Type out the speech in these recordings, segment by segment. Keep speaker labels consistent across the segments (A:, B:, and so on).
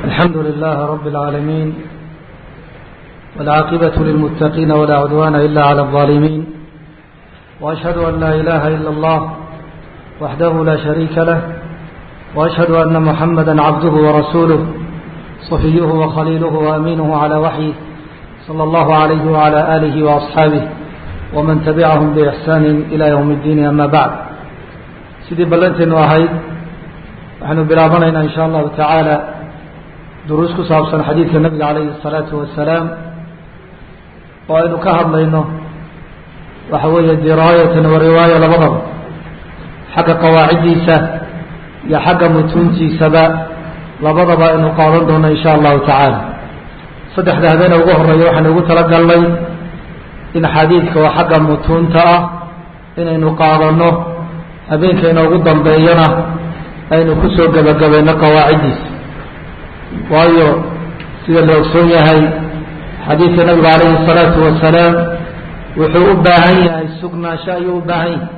A: الحمد لله رب العالمين والعاقبة للمتقين ولا عدوان إلا على الظالمين وأشهد أن لا إله إلا الله وحده لا شريك له وأشهد أن محمدا عبده ورسوله صفيه وخليله وأمينه على وحيه صلى الله عليه وعلى آله وأصحابه ومن تبعهم بإحسان إلى يوم الدين أما بعد sidii ballanteenu ahayd waxaynu bilaabanaynaa in sha allahu tacaala duruus ku saabsan xadiidka nabiga calayhi الsalaatu wasalaam oo aynu ka hadlayno waxa weeye diraayatan wa riwaaya labadaba xagga qawaaciddiisa iyo xagga mutuuntiisaba labadaba aynu qaadan doono in sha allahu tacaala saddexda habeena ugu horeeya waxaynu ugu talagalnay in xadiidka oo xagga mutuunta ah inaynu qaadano habeenka inoogu dambeeyana aynu ku soo gebagabayno qawaaciddiisa waayo sida la ogsoon yahay xadiidka nabigu calayhi الsalaatu wasalaam wuxuu u baahan yahay sugnaansho ayuu u baahan yahay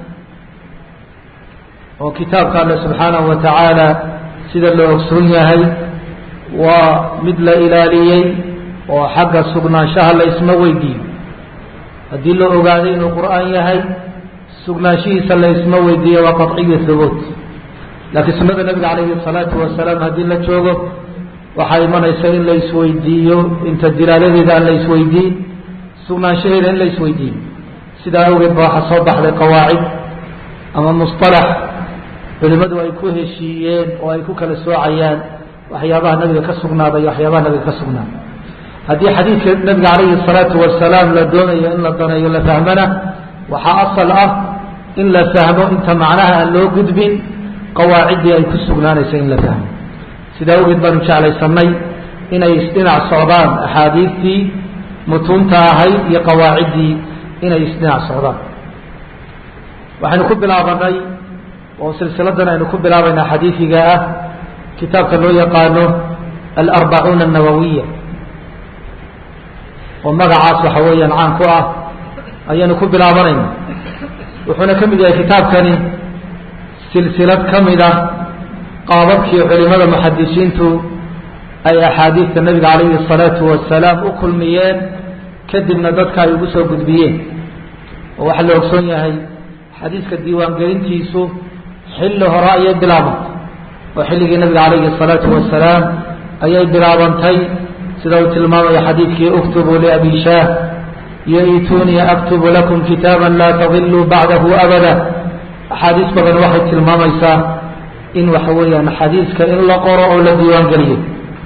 A: oo kitaabka alle subxaanahu wa tacaala sida la ogsoon yahay waa mid la ilaaliyey oo xagga sugnaanshaha la isma weydiiyo haddii la ogaaday inuu qur'aan yahay sugnaanshihiisa la isma weydiiyo waa qaطciyu hubuut laakiin sunada nabiga calayhi الsalaatu wasalaam haddii la joogo waxaa imanaysa in la isweydiiyo inta dilaaladeeda aan la isweydiin sugnaanshaheeda in la isweydiiyo sidaa awgeed ba waxaa soo baxday qawaacid ama musطalax culimadu ay ku heshiiyeen oo ay ku kala soocayaan waxyaabaha nabiga ka sugnaaday iyo waxyaabaha nabiga ka sugnaaday haddii xadiidka nabiga calayhi الsalaatu wasalaam la doonayo in la daneeyo la fahmana waxaa asal ah in la fahmo inta macnaha aan loo gudbin qawaaciddii ay ku sugnaanaysa in la fahmo sidaa awgeed baanu jeclaysanay inay isdhinac socdaan axaadiistii mutuunta ahayd iyo qawaaciddii inay isdhinac socdaan waxaynu ku bilaabanay oo silsiladan aynu ku bilaabaynaa xadiifiga ah kitaabka loo yaqaano alarbacuuna annawawiya oo magacaas waxa weeyaan caan ku ah ayaanu ku bilaabanayna wuxuuna ka mid yahay kitaabkani silsilad ka mid ah qaababkii culimada muxadisiintu ay axaadiidta nabiga calayhi الsalaatu wasalaam u kulmiyeen kadibna dadka ay ugu soo gudbiyeen oo waxaa la ogsoon yahay xadiiska diiwaangelintiisu xilli hore ayay bilaabantay oo xilligii nabiga calayhi الsalaatu wasalaam ayay bilaabantay sida uu tilmaamaya xadiidkii uktubuu liabi shaah yoitunii aktubu lakum kitaaba laa tadiluu bacdahu abada axaadiis badan waxay tilmaamaysaa in waxa weeyaan xadiiska in la qoro oo la diiwaan geliyey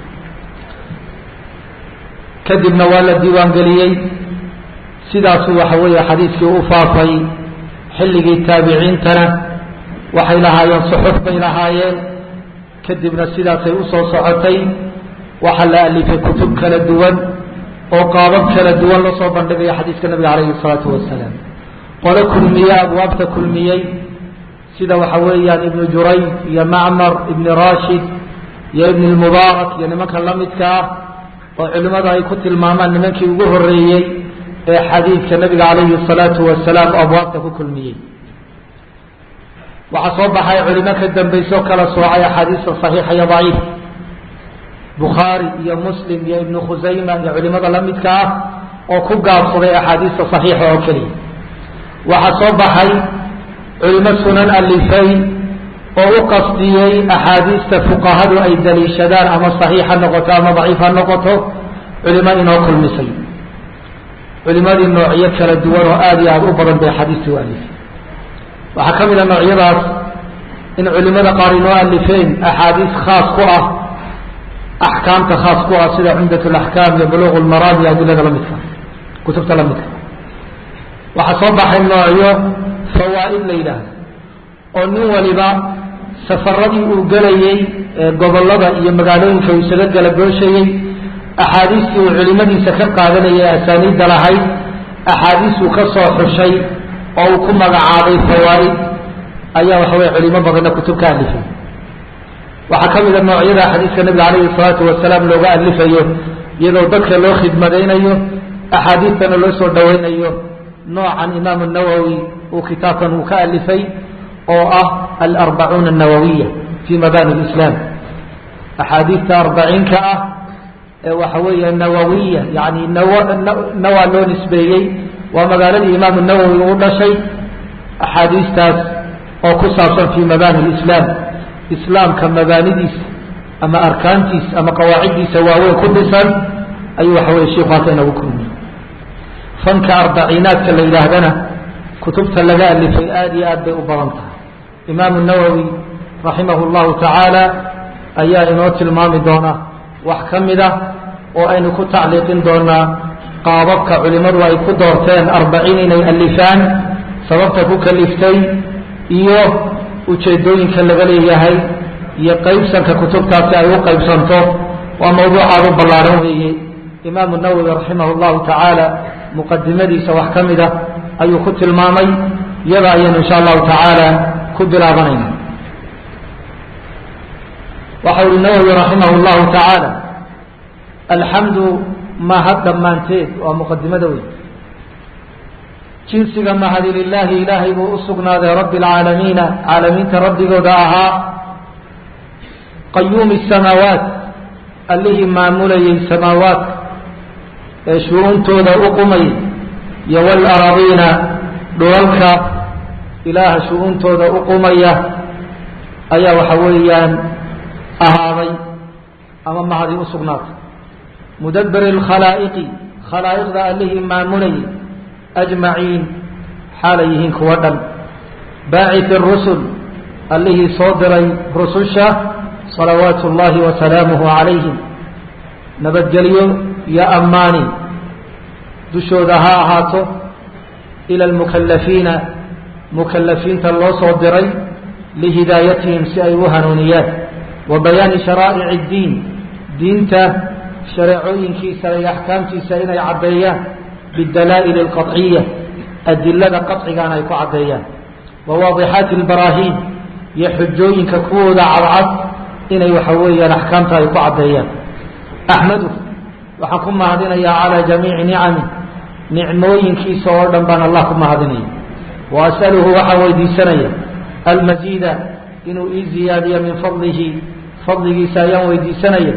A: kadibna waa la diiwaan geliyey sidaasuu waxa weeye xadiiskii u faafay xilligii taabiciintana waxay lahaayeen suxuf bay lahaayeen kadibna sidaasay usoo socotay waxaa la alifay kutub kala duwan oo qaabab kala duwan loo soo bandhigaya xadiiska nabiga calayhi الsalaatu wasalaam qolo kulmiye abwaabta kulmiyey sida waxa weeyaan ibnu jurayd iyo macmar ibni rashid iyo ibn اlmubaarak iyo nimanka la midka ah oo culimmada ay ku tilmaamaan nimankii ugu horeeyey ee xadiidka nabiga calayhi الsalaatu wasalaam abwaabta ku kulmiyey waxaa soo baxay culimo ka dambayso kala soocay axaadiista صaxiixa iyo daciif bukhaari iyo muslim iyo ibnu khusayma iyo culimada la midka ah oo ku gaabsaday axaadiista saxiixa oo keliya waxaa soo baxay culimo sunan alifay oo u qasdiyey axaadiista fuqahadu ay daliishadaan ama saxiix ha noqoto ama daciif ha noqoto culimo inoo kulmisay culimadii noocyo kala duwan oo aada iyo aada u badan bay axaadiista u alifay waxaa ka mid a noocyadaas in culimada qaar inoo alifeen axaadiis khaas ku ah axkaamta khaas ku ah sida cumdat laxkaam iyo buluq lmaraam iyo adilada lamidka kutubta lamidka waxaa soo baxay noocyo fawaa'id la yidhaahdo oo nin waliba safaradii uu gelayey ee gobollada iyo magaalooyinka uu isaga gala gooshayey axaadiistii uu culimadiisa ka qaadanayay asaaniidda lahayd axaadiisuu ka soo xushay oo uu ku magacaabay fawaa'id ayaa waxa weye culimo badanna kutub ka alifay waxaa ka mid a noocyada xadiiska nabiga calayhi الsalaatu wasalaam looga alifayo iyadoo dadka loo khidmadaynayo axaadiistana loo soo dhawaynayo noocan imaam الnawowi uu kitaabkan uu ka alifay oo ah alarbacuuna الnawawiya fi mabani اlislaam axaadiista arbaciinka ah ee waxa weeye nawawiya yani naw nawaa loo nisbeeyey waa magaaladii imaamu nawowi u dhashay axaadiistaas oo ku saabsan fii mabaani lislaam islaamka mabaanidiisa ama arkaantiisa ama qawaaciddiisa waaweyn ku dhisan ayuu waxa weye shiku halka inagu kulmiyey fanka arbaciinaadka la yidhaahdana kutubta laga alifay aada iyo aad bay u badan tahay imaamu nawowi raximah llahu tacaala ayaa inoo tilmaami doona wax ka mid a oo aynu ku tacliiqin doonaa qaababka culimmadu ay ku doorteen arbaciin inay alifaan sababta ku kaliftay iyo ujeedooyinka laga leeyahay iyo qaybsanka kutubtaasi ay u qaybsanto waa mawduuc aada u ballaaran weeye imaamu nawowi raximah llahu tacaala muqadimadiisa wax ka mid a ayuu ku tilmaamay iyada ayaynu insha allahu tacaala ku bilaabanayna waxa uhi nawowi raximah llahu tacaala alxamdu mahad dhammaanteed waa muqadimada wey jinsiga mahadi lilaahi ilaahay buu u sugnaaday rabbi alcaalamiina caalamiinta rabbigooda ahaa qayuumi samaawaat allihii maamulayay samaawaadka ee shuruuntooda u qumayay iyo walaradiina dhulalka ilaaha shu-uuntooda u qumaya ayaa waxa weeyaan ahaaday ama mahadi u sugnaatay mudabiri lkhalaa'iqi khalaa'iqda allihii maamulayay ajmaciin xaalay yihiin kuwa dhan baaciti rusul allihii soo diray rususha salawaatu اllahi wasalaamuhu calayhim nabadgelyo iyo ammaani dushooda ha ahaato ila almukalafiina mukalafiinta loo soo diray lihidaayatihim si ay u hanuuniyaan wa bayaani sharaa'ic اddiin diinta shareecooyinkiisa iyo axkaamtiisa inay caddeeyaan bidalaa'il اlqaطciya adilada qaطcigaana ay ku caddeeyaan wa waadixaati اlbaraahiin iyo xujooyinka kuwooda cadcad inay waxa weeyaan axkaamta ay ku caddeeyaan axmadu waxaan ku mahadinayaa calaa jamiici nicami nicmooyinkiisa oo dhan baan allah ku mahadinaya wa as'aluhu waxaan weydiisanaya almasiida inuu ii ziyaadiyo min fadlihi fadligiisa ayaan weydiisanaya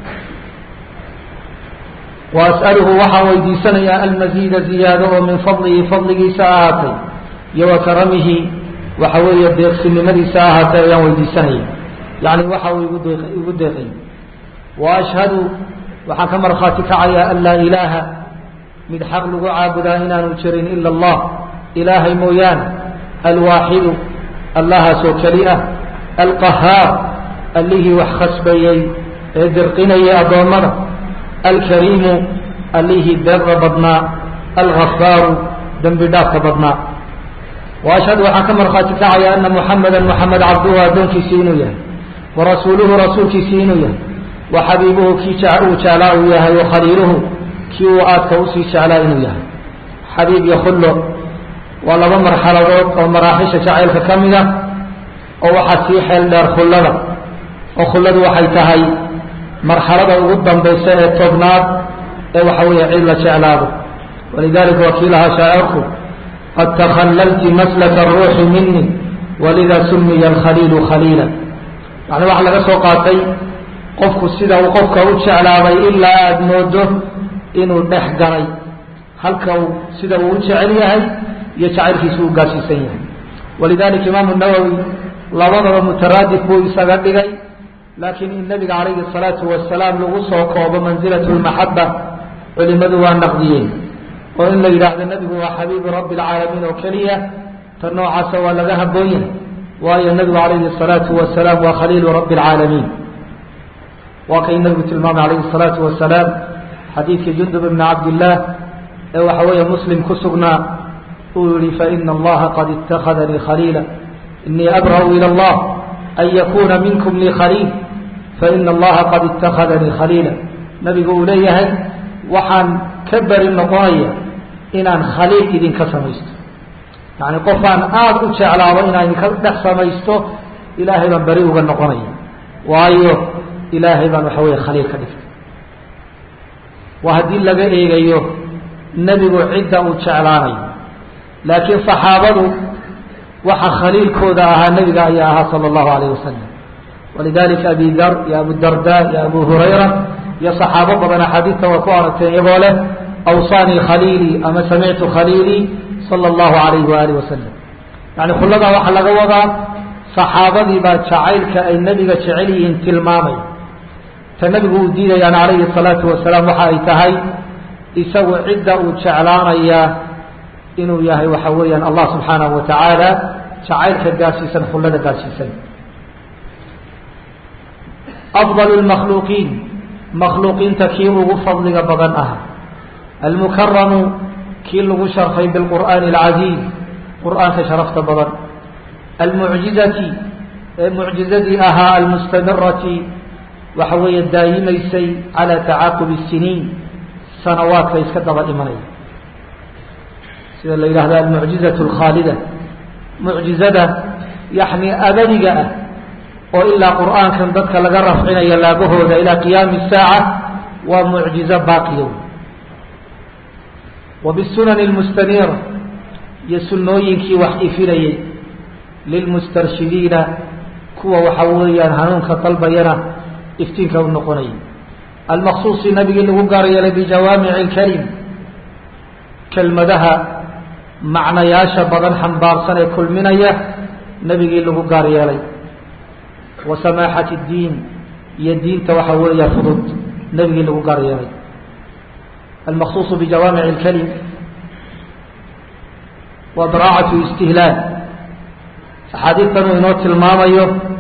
A: wa as'aluhu waxaan weydiisanayaa almasiida ziyaado oo min fadlihi fadligiisa ahaatay iyo wa karamihi waxa weeye deeqsinimadiisa ahaatay ayaan weydiisanaya yacni waxa uu igu deeq igu deeqay wa ashhadu waxaan ka markhaati kacayaa an laa ilaaha mid xaq lagu caabudaa inaanu jirin ila allah ilaahay mooyaane alwaaxidu allahaasoo keli ah alqahaar allihii wax khasbayey ee dirqinayay addoommada alkariimu allihii deeqda badnaa alghafaaru dembi dhaafka badnaa wa ashhadu waxaan ka markhaati kacayaa ana muxameda muxamed cabduhu addoonkiisii inuu yahay wa rasuuluhu rasuulkiisii inuu yahay wa xabiibuhu kii uu jeclaa uu yahay wa khaliiluhu kii uu aadka usii jeclaa inuu yahay xabiib iyo khullo waa laba marxaladood oo maraaxisha jacaylka ka mid ah oo waxaa sii xeel dheer khullada oo khulladu waxay tahay marxalada ugu dambaysa ee tobnaad ee waxa weeye cid la jeclaado walidalika waa kii lahaa shaacirku qad takhallalti maslaka aruuxi mini walida sumiya alkhaliilu khaliila yani waxaa laga soo qaatay qofku sida uu qofka u jeclaaday ilaa aada moodo inuu dhex galay halka uu sida uu u jecel yahay iyo jacaylkiisu u gaarsiisan yahay walidalika imaamu nawowi labadaba mutaraadif buu isaga dhigay laakiin in nabiga calayhi الsalaatu wasalaam lagu soo koobo manzilat lmaxaba culimadu waa naqdiyeen oo in la yidhaahdo nebigu waa xabiibu rabbi اlcaalamiin oo keliya ta noocaasa waa laga haboon yahay waayo nebigu calayhi الsalaatu wasalaam waa khaliilu rabbi اlcaalamiin waa kay nabigu tilmaamay calayhi الsalaatu wasalaam xadiidkii jundub ibni cabdillaah ee waxa weeye muslim ku sugnaa uu yihi faina allaha qad itakadanii khaliila inii abra'u ilى اllah an yakuna minkum lii khaliil faina allaha qad itakadanii khaliila nabigu uu leeyahay waxaan ka beri noqonaya inaan khaliil idinka samaysto yani qofaan aada u jeclaado inaan idinka dhex samaysto ilaahay baan beri uga noqonaya waayo ilaahay baan waxa weeye khaliil ka dhigtay waa haddii laga eegayo nebigu cidda uu jeclaanayo laakiin saxaabadu waxa khaliilkooda ahaa nebiga ayaa ahaa sala allahu alayh wasalam walidalika abi dar iyo abu darda iyo abu hurayra iyo saxaabo badan axaadiista waa ku aragteen iyagoo leh awsaanii khaliilii ama samictu khaliilii sala allahu alayhi waaalih wasalam yani khulladaa waxaa laga wadaa saxaabadii baa jacaylka ay nebiga jecel yihiin tilmaamay ta nebigu uu diidayaan calayhi salaatu wasalaam waxa ay tahay isagu cidda uu jeclaanayaa inuu yahay waxa weeyaan allah subxaanahu wa tacaala jacaylka gaarsiisan khullada gaarsiisan afdal lmakhluuqiin makhluuqiinta kii ugu fadliga badan ah almukaramu kii lagu sharfay bilqur'aani alcaziiz qur'aanka sharafta badan almucjizati ee mucjizadii ahaa almustamirati waxa weeye daayimaysay calaa tacaaqubi siniin sanawaadka iska daba imanaya sida la yidhahdo almucjizatu alkhaalida mucjizada yani abadiga ah oo ilaa qur'aankan dadka laga rafcinayo laabahooda ilaa qiyaami saaca waa mucjizo baaqiya wa bisunani almustaniira iyo sunnooyinkii wax ifinayay lilmustarshidiina kuwa waxa weeyaan hanuunka dalbayana iftiinka u noqonayay almaqsuusi nabigii lagu gaar yeelay bijawaamici lkalim kelmadaha macnayaasha badan xambaarsan ee kulminaya nebigii lagu gaar yeelay wa samaaxati اdiin iyo diinta waxa weeya fudud nebigii lagu gaar yeelay almaqsuuصu bijawaamici اlkalim wa daraacatu istihlaal axaadiistan uu inoo tilmaamayo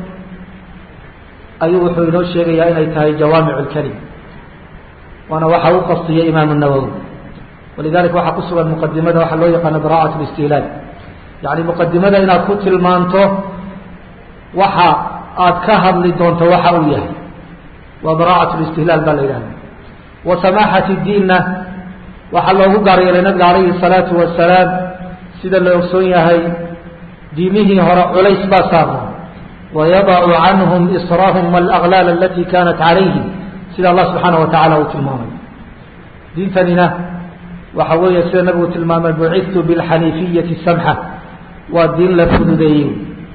A: ayuu wuxuu inoo sheegayaa inay tahay jawaamic اlkalim waana waxa u qastiyay imaam الnawowi walidalika waxaa ku sugan muqadimada waxaa loo yaqaano daraacat listihlaal yani muqadimada inaad ku tilmaanto waxa aad ka hadli doonto waxa uu yahay waa daraacat listihlaal baa la yidhahda wa samaaxati diinna waxaa loogu gaar yeelay nabiga calayhi الsalaatu wasalaam sida la ogsoon yahay diimihii hore culays baa saarna wayadacu canhum israahum wاlaglaal alati kanat calayhim sida allah subxaana wa tacala uu tilmaamay diintanina waxa weeye sida nabigu tilmaamay bucidtu bilxaniifiyati samxa waa diin la fududeeyey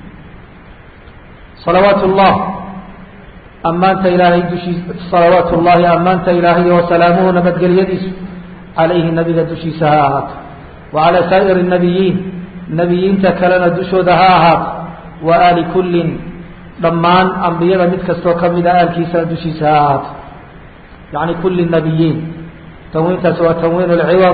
A: salawaat llah ammaanta ilaahay dushii salawaatu llahi ammaanta ilaahay wasalaamuhu nabadgelyadiisu calayhi nabiga dushiisa ha ahaato wa calaa saa'iri nabiyiin nebiyiinta kalena dushooda ha ahaato wa aali kullin dhammaan ambiyada mid kastoo ka mida aalkiisana dushiisa ha ahaato yacni kulli nabiyiin tanwiintaas waa tanwiin lciwad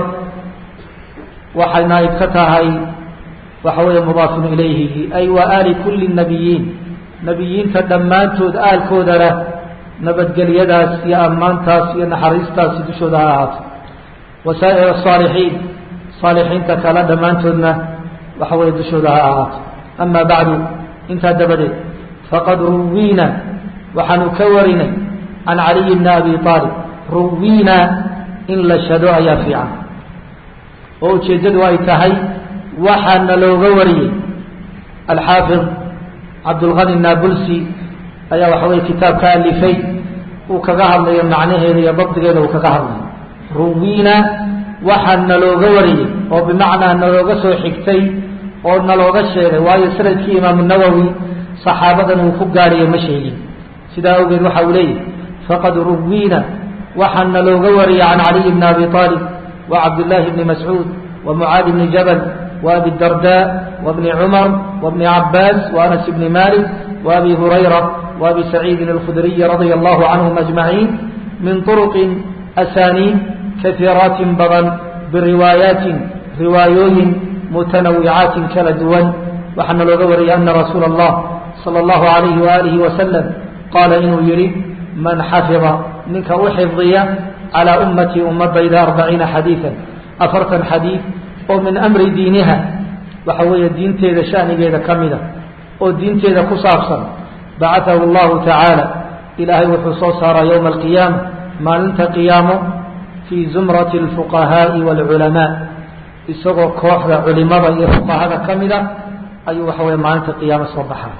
A: waxay naaib ka tahay waxa weeye mudaafun ilayhi ay wa aali kulli nabiyiin nebiyiinta dhammaantood aalkoodana nabadgelyadaas iyo ammaantaas iyo naxariistaasi dushooda ha ahaato wasaa'ir asaalixiin saalixiinta kale dhammaantoodna waxa weeye dushooda ha ahaato ama bacdu intaa dabadeed faqad ruwiina waxaanu ka warinay can caliyi bni abi aalib ruwiina in la shado ayaa fiican oo ujeeddadu ay tahay waxaana looga wariyey alxaafid cabdulqani naabulsi ayaa waxa weye kitaab ka alifay uu kaga hadlayo macnaheeda iyo dabdigeeda uu kaga hadlayo ruwiina waxaa nalooga wariyey oo bimacnaa nalooga soo xigtay oo nalooga sheegay waayo sanadkii imaamu nawowi saxaabadan uu ku gaadhayo ma sheegin sidaa awgeed waxa uu leeyahy faqad ruwiina waxaana looga wariyey can caliyi bni abi aalib wa cabdillaahi bni mascuud wa mucaadi bni jabal wa abi darda wa bni cumar wa bni cabaas wa anas bni malik wa abi hurayra wa abi saciidin alkhudriyi radia allahu canhum ajmaciin min turuqin asaaniid kaiiraatin badan biriwaayaatin riwaayooyin mutanawicaatin kala duwan waxaana looga wariyey ana rasuula allah sala allahu alayhi waalihi wasalam qaala inuu yidhi man xafida ninka u xifdiya calaa ummatii ummadayda arbaciina xadiidan afartan xadiid oo min amri diiniha waxa weeye diinteeda shanigeeda ka mida oo diinteeda ku saabsan bacatahu allahu tacaala ilaahay wuxuu soo saaraa yowma alqiyaama maalinta qiyaamo fii zumrati alfuqahaa'i waalculamaa isagoo kooxda culimada iyo fuqahada ka mida ayuu waxa weye maalinta qiyaamo soo baxaa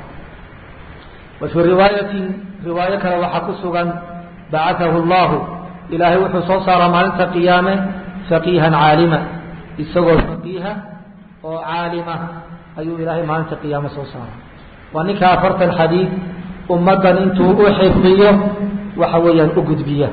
A: wa fii riwaayatin riwaayo kale waxaa ku sugan bacatahu llahu ilaahay wuxuu soo saaraa maalinta qiyaame faqiihan caalima isagoo faqiiha oo caalima ayuu ilaahay maalinta qiyaame soo saaraa waa ninka afartan xadiid ummaddan intuu u xifdiyo waxa weeyaan u gudbiya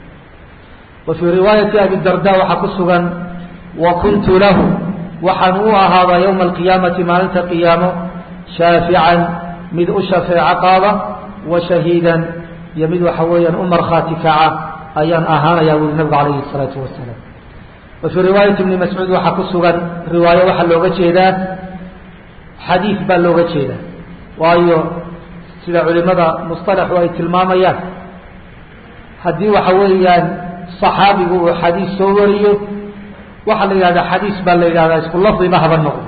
A: wa fii riwaayati abi darda waxaa ku sugan wa kuntu lahu waxaan u ahaadaa yowma alqiyaamati maalinta qiyaamo shaafican mid u shafeeco qaada wa shahiidan iyo mid waxa weeyaan u markhaati kaca ayaan ahaanayaa wuli nabigu calayhi الsalaatu wasalaam wa fii riwaayati ibni mascuud waxaa ku sugan riwaayo waxaa looga jeedaa xadiid baa looga jeedaa waayo sida culimada musطalaxu ay tilmaamayaan haddii waxa weeyaan صaxaabigu uu xadiis soo wariyo waxaa la yidhahdaa xadiis baa la yidhahdaa isku lafdiba haba noqdo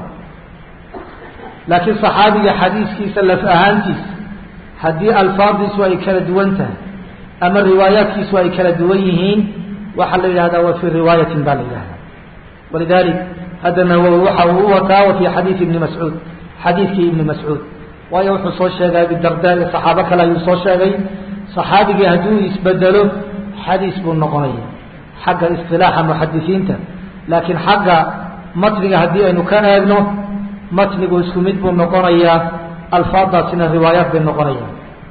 A: laakiin صaxaabiga xadiiskiisa laf ahaantiisa haddii alfaadiisu ay kala duwan tahay ama riwaayaadkiisu ay kala duwan yihiin waxaa la yidhahdaa wa fii riwaayatin baa la yidhahdaa walidalik hadda nawowi waxa uu u wataa wa fii xadiidi ibni mascuud xadiidkii ibni mascuud waayo wuxuu soo sheegay abidarda iyo saxaabo kale ayuu soo sheegay saxaabigii hadduu isbedelo xadiis buu noqonaya xagga isilaaxa muxadisiinta laakiin xagga matniga haddii aynu ka eegno matnigu isku mid buu noqonayaa alfaadaasina riwaayaat bay noqonaya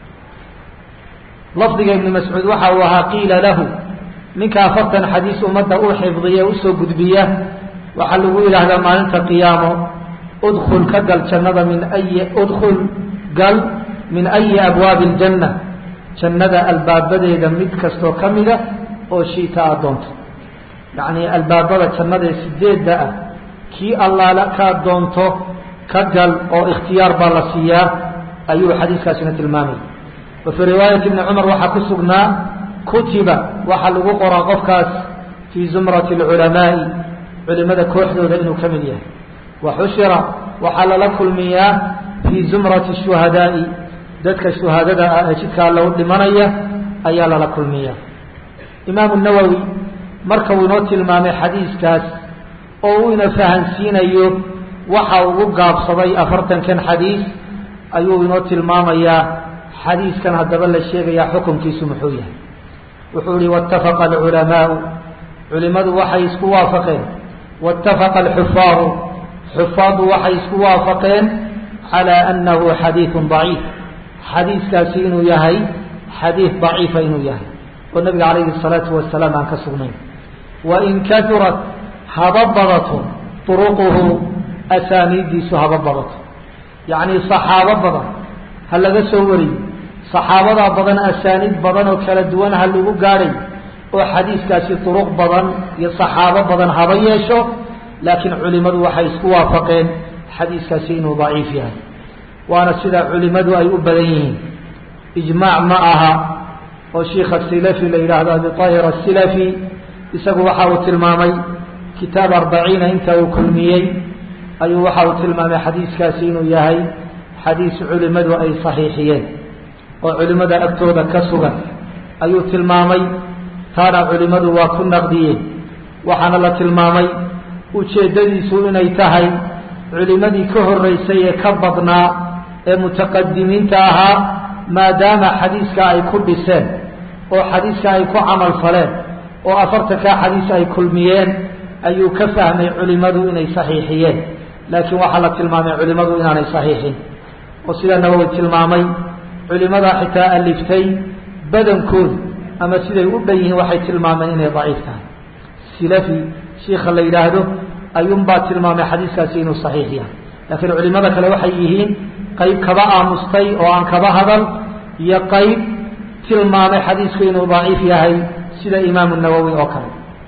A: lafdiga ibni mascuud waxa uu ahaa qiila lahu ninka afartan xadiis ummadda u xifdiya usoo gudbiya waxaa lagu yidhaahdaa maalinta qiyaamo udkul ka gal jannada min ayi udkul gal min ayi abwaabi aljanna jannada albaabadeeda mid kastoo ka mida oo shiita aad doonto yacnii albaabada jannada ee sideedda ah kii allaala kaad doonto ka gal oo ikhtiyaar baa la siiyaa ayuu xadiiskaasina tilmaamaya wa fii riwaayati ibni cumar waxaa ku sugnaa kutiba waxaa lagu qoraa qofkaas fii zumrati alculamaa'i culimada kooxdooda inuu ka mid yahay wa xushira waxaa lala kulmiyaa fii zumrati shuhadaa'i dadka shuhaadada ah ee jidka alla u dhimanaya ayaa lala kulmiyaa imaamu nawowi marka uu inoo tilmaamay xadiiskaas oo uu ina fahansiinayo waxa ugu gaabsaday afartankan xadiis ayuu inoo tilmaamayaa xadiiskan haddaba la sheegayaa xukunkiisu muxuu yahay wuxuu ihi waاtafaqa alculamaau culimadu waxay isku waafaqeen waاtafaqa alxufaaru xufaadu waxay isku waafaqeen calى anahu xadiiثu ضaciif xadiiskaasi inuu yahay xadiid ضaciifa inuu yahay oo nabiga calayhi الsalaatu wasalaam aan ka sugnayn wain kahurat haba badato طuruquhu asaaniiddiisu haba badato yacni صaxaabo badan ha laga soo wariyo صaxaabadaa badan asaaniid badan oo kala duwan ha lagu gaadhay oo xadiiskaasi طuruq badan iyo صaxaabo badan haba yeesho laakiin culimadu waxay isku waafaqeen xadiiskaasi inuu daciif yahay waana sida culimadu ay u badan yihiin ijmaac ma aha oo shiikha silafi la yidhaahdo abitahir asilafi isagu waxa uu tilmaamay kitaab arbaciina inta uu kulmiyey ayuu waxa uu tilmaamay xadiiskaasi inuu yahay xadiis culimadu ay saxiixiyeen oo culimada agtooda ka sugan ayuu tilmaamay taana culimadu waa ku naqdiyeen waxaana la tilmaamay ujeeddadiisu inay tahay culimadii ka horreysay ee ka badnaa ee mutaqadimiinta ahaa maadaama xadiiska ay ku dhiseen oo xadiiska ay ku camal faleen oo afartankaa xadiis ay kulmiyeen ayuu ka fahmay culimadu inay saxiixiyeen laakiin waxaa la tilmaamay culimadu inaanay saxiixin oo sida nawowi tilmaamay culimada xitaa aliftay badankoodu ama siday u dhan yihiin waxay tilmaameen inay daciif tahay silafi shiikha la yidhaahdo ayuunbaa tilmaamay xadiiskaasi inuu saxiix yahay laakiin culimada kale waxay yihiin qayb kaba aamustay oo aan kaba hadal iyo qayb tilmaamay xadiisku inuu daciif yahay sida imaamu nawowi oo kale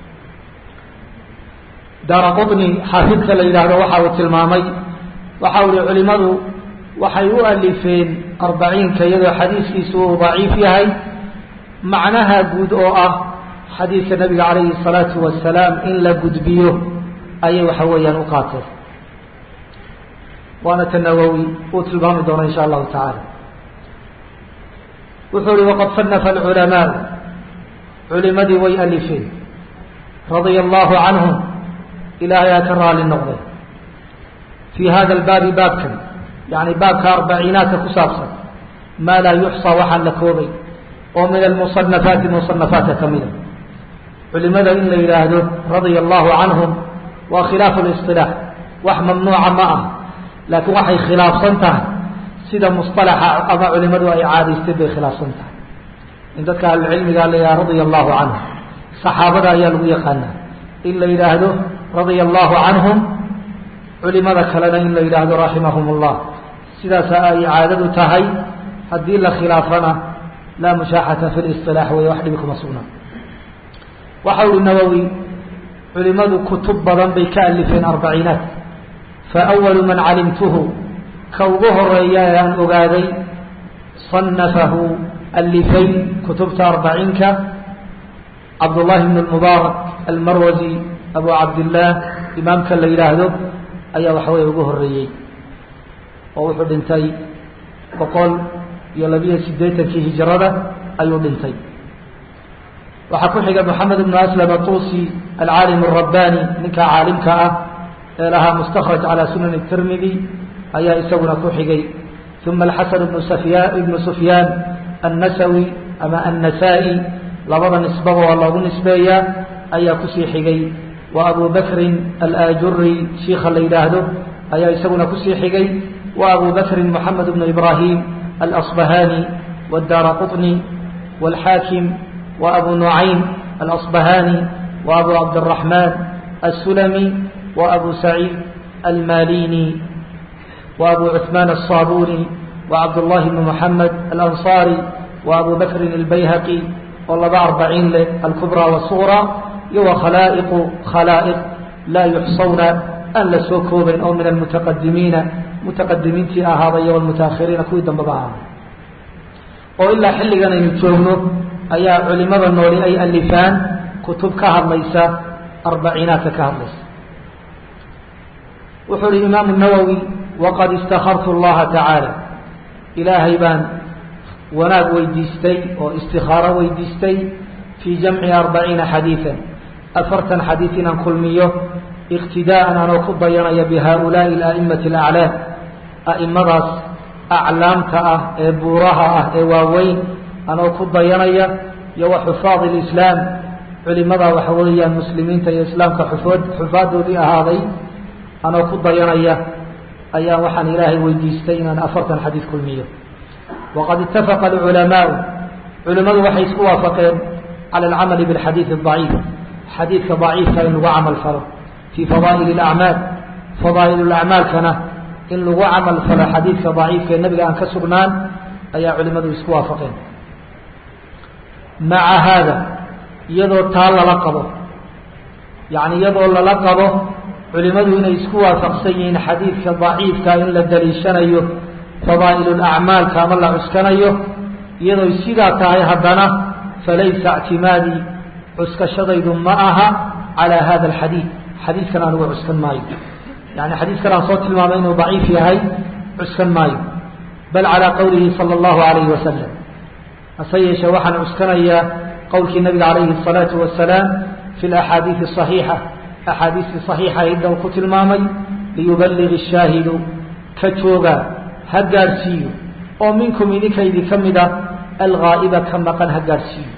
A: daara qطni xaafidka la yidhaahdo waxa uu tilmaamay waxa u ihi culimadu waxay u alifeen arbaciinka iyadoo xadiiskiisu uu daciif yahay macnaha guud oo ah xadiidka nabiga calayhi الsalaatu wasalaam in la gudbiyo ayay waxa weeyaan u qaateen waana ta nawowi uu tilmaami doono in sha allahu tacaala wuxuu ihi waqad sanafa alculamaa culimadii way alifeen radia allahu canhum ilaahay aa ka raali noqday fii hada albaabi baabkan yani baabka arbaciinaadka ku saabsan maa laa yuxsaa waxaan la koobay oo min almusanafaati musanafaatka ka mida culimada in la yidhaahdo radia allahu canhum waa khilaafu lisilaax wax mamnuuca ma ah laakiin waxay khilaafsan tahay sida musطalaxa ama culimadu ay caadaystay bay khilaafsan tahay in dadka ahlucilmiga la yidhaha radia allahu canhum saxaabada ayaa lagu yaqaanaa in la yidhaahdo radia allahu canhum culimada kalena in la yidhaahdo raximahum اllah sidaasa ay caadadu tahay haddii la khilaafana laa mushaaxata fi lisilaax wey wax dhibi kuma sugnaa waxa uhi nawowi culimadu kutub badan bay ka alifeen arbaciinaat faأwalu man calimtuhu ka ugu horeeya ee aan ogaaday صanafahu alifay kutubta arbaciinka cabdullahi bn اmubaarak almarwazi abu cabdillaah imaamka la yidhaahdo ayaa waxawey ugu horeeyey oo wuxuu dhintay boqol iyo labiyo sideetankii hijrada ayuu dhintay waxaa ku xiga moxamed ibnu aslam atuusi alcaalim الrabbani ninka caalimka ah ee lahaa mustakraj calى sunan الtirmidi ayaa isaguna ku xigay uma alxasan ibnu safya ibnu sufyaan annasawi ama annasaa-i labada nisbaba waa loogu nisbeeyaa ayaa kusii xigay wa abu bakrin alaajuri shiika la yidhaahdo ayaa isaguna kusii xigay wa abu bakrin moxamed bnu ibrahim alasbahani wاdaara quطni wاlxaakim wa abu nucaym alasbahani wa abu cabdالraxman الsulami wa abu saciid almalini wa abu cuثman الصabuni wa cabdullahi bn moxamed alanصari wa abu bakrin اlbayhaqi oo laba arbaciin leh alkubra wasugra iyo wa khalaa'iqu khalaa'iq laa yuxsawna aan la soo koobayn oo min almutaqadimiina mutaqadimiintii ahaaday iyo almutaahiriina kuwii dambaba ahaaday oo ilaa xilligan aynu joogno ayaa culimada nooli ay alifaan kutub ka hadlaysa arbaciinaadka ka hadlaysa wuxuu ihi imaamu nawowi waqad istakartu llaha tacaala ilaahay baan wanaag weydiistay oo istikaaro weydiistay fii jamci arbaciina xadiidan afartan xadiid inaan kulmiyo iqtidaa'an anoo ku dayanaya bihaulaai ala'immati alaclaam a'imadaas aclaamta ah ee buuraha ah ee waaweyn anoo ku dayanaya iyo wa xufaadi lislaam culimada waxa weeyaan muslimiinta iyo islaamka xufood xufaadoodii ahaaday anoo ku dayanaya ayaa waxaan ilaahay weydiistay inaan afartan xadiid kulmiyo waqad itafaqa alculamaau culimmadu waxay isku waafaqeen cala alcamali bilxadiidi adaciif xadiidka daciifka in lagu camal falo fii fadaa'il alacmaal fadaa'il lacmaalkana in lagu camal falo xadiidka daciifka ee nabiga aan ka sugnaan ayaa culimmadu isku waafaqeen maca haada iyadoo taa lala qabo yacni iyadoo lala qabo culimmadu inay isku waafaqsan yihiin xadiidka daciifka in la daliishanayo fadaa'il lacmaalka ama la cuskanayo iyadoo sidaa tahay haddana falaysa ictimaadii cuskashadaydu ma aha calaa hada alxadiid xadiidkan anugu cuskan maayo yani xadiidkan aan soo tilmaamay inuu daciif yahay cuskan maayo bal calaa qowlihi sala allahu alayhi wasalam hase yeeshee waxaan cuskanayaa qowlkii nabiga calayhi الsalaatu wasalaam fi laxaadiidi صaxiixa axaadiistii صaxiixa hidda uu ku tilmaamay liyuballig الshaahidu ka jooga ha gaadhsiiyo oo minkum idinkaydii ka mida alghaa'iba ka maqan ha gaadhsiiyo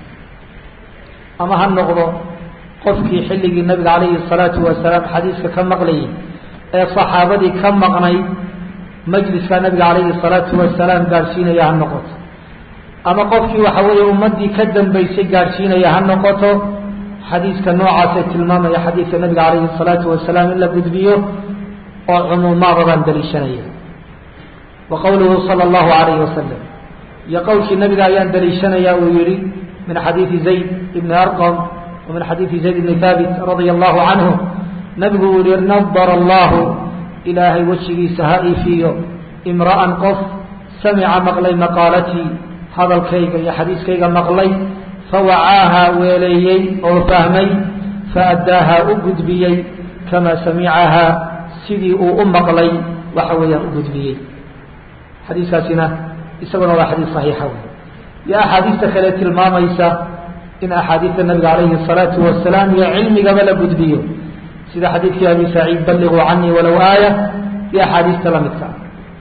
A: ama ha noqdo qofkii xilligii nabiga calayhi الsalaatu wasalaam xadiiska ka maqlayay ee صaxaabadii ka maqnayd majliska nabiga calayhi الsalaatu wasalaam gaadhsiinaya ha noqoto ama qofkii waxa weeye ummaddii ka dambaysay gaadhsiinaya ha noqoto xadiiska noocaasee tilmaamaya xadiidka nabiga calayhi الsalaatu wasalaam in la gudbiyo oo cumuumaada baan daliishanaya wa qowluhu salى اllahu alayhi wasalam iyo qowlkii nabiga ayaan daliishanaya uu yihi min xadiidi zayd ibni arqam wa min xadiidi zayd ibni haabit radia allahu canhu nabigu uu yihi nadara allahu ilaahay wejigiisa ha iifiyo imra'an qof samica maqlay maqaalatii hadalkayga iyo xadiiskayga maqlay fawacaahaa weeleeyey oo fahmay faaddaahaa u gudbiyey kamaa samicahaa sidii uu u maqlay waxa weeyaan u gudbiyey xadiiskaasina isaguna waa xadiis saxiixa wey iyo axaadiista kale tilmaamaysa in axaadiista nabiga calayhi الsalaatu wasalaam iyo cilmigaba la gudbiyo sida xadiidkii abi saciid balliguu canii walow aaya iyo axaadiista la midka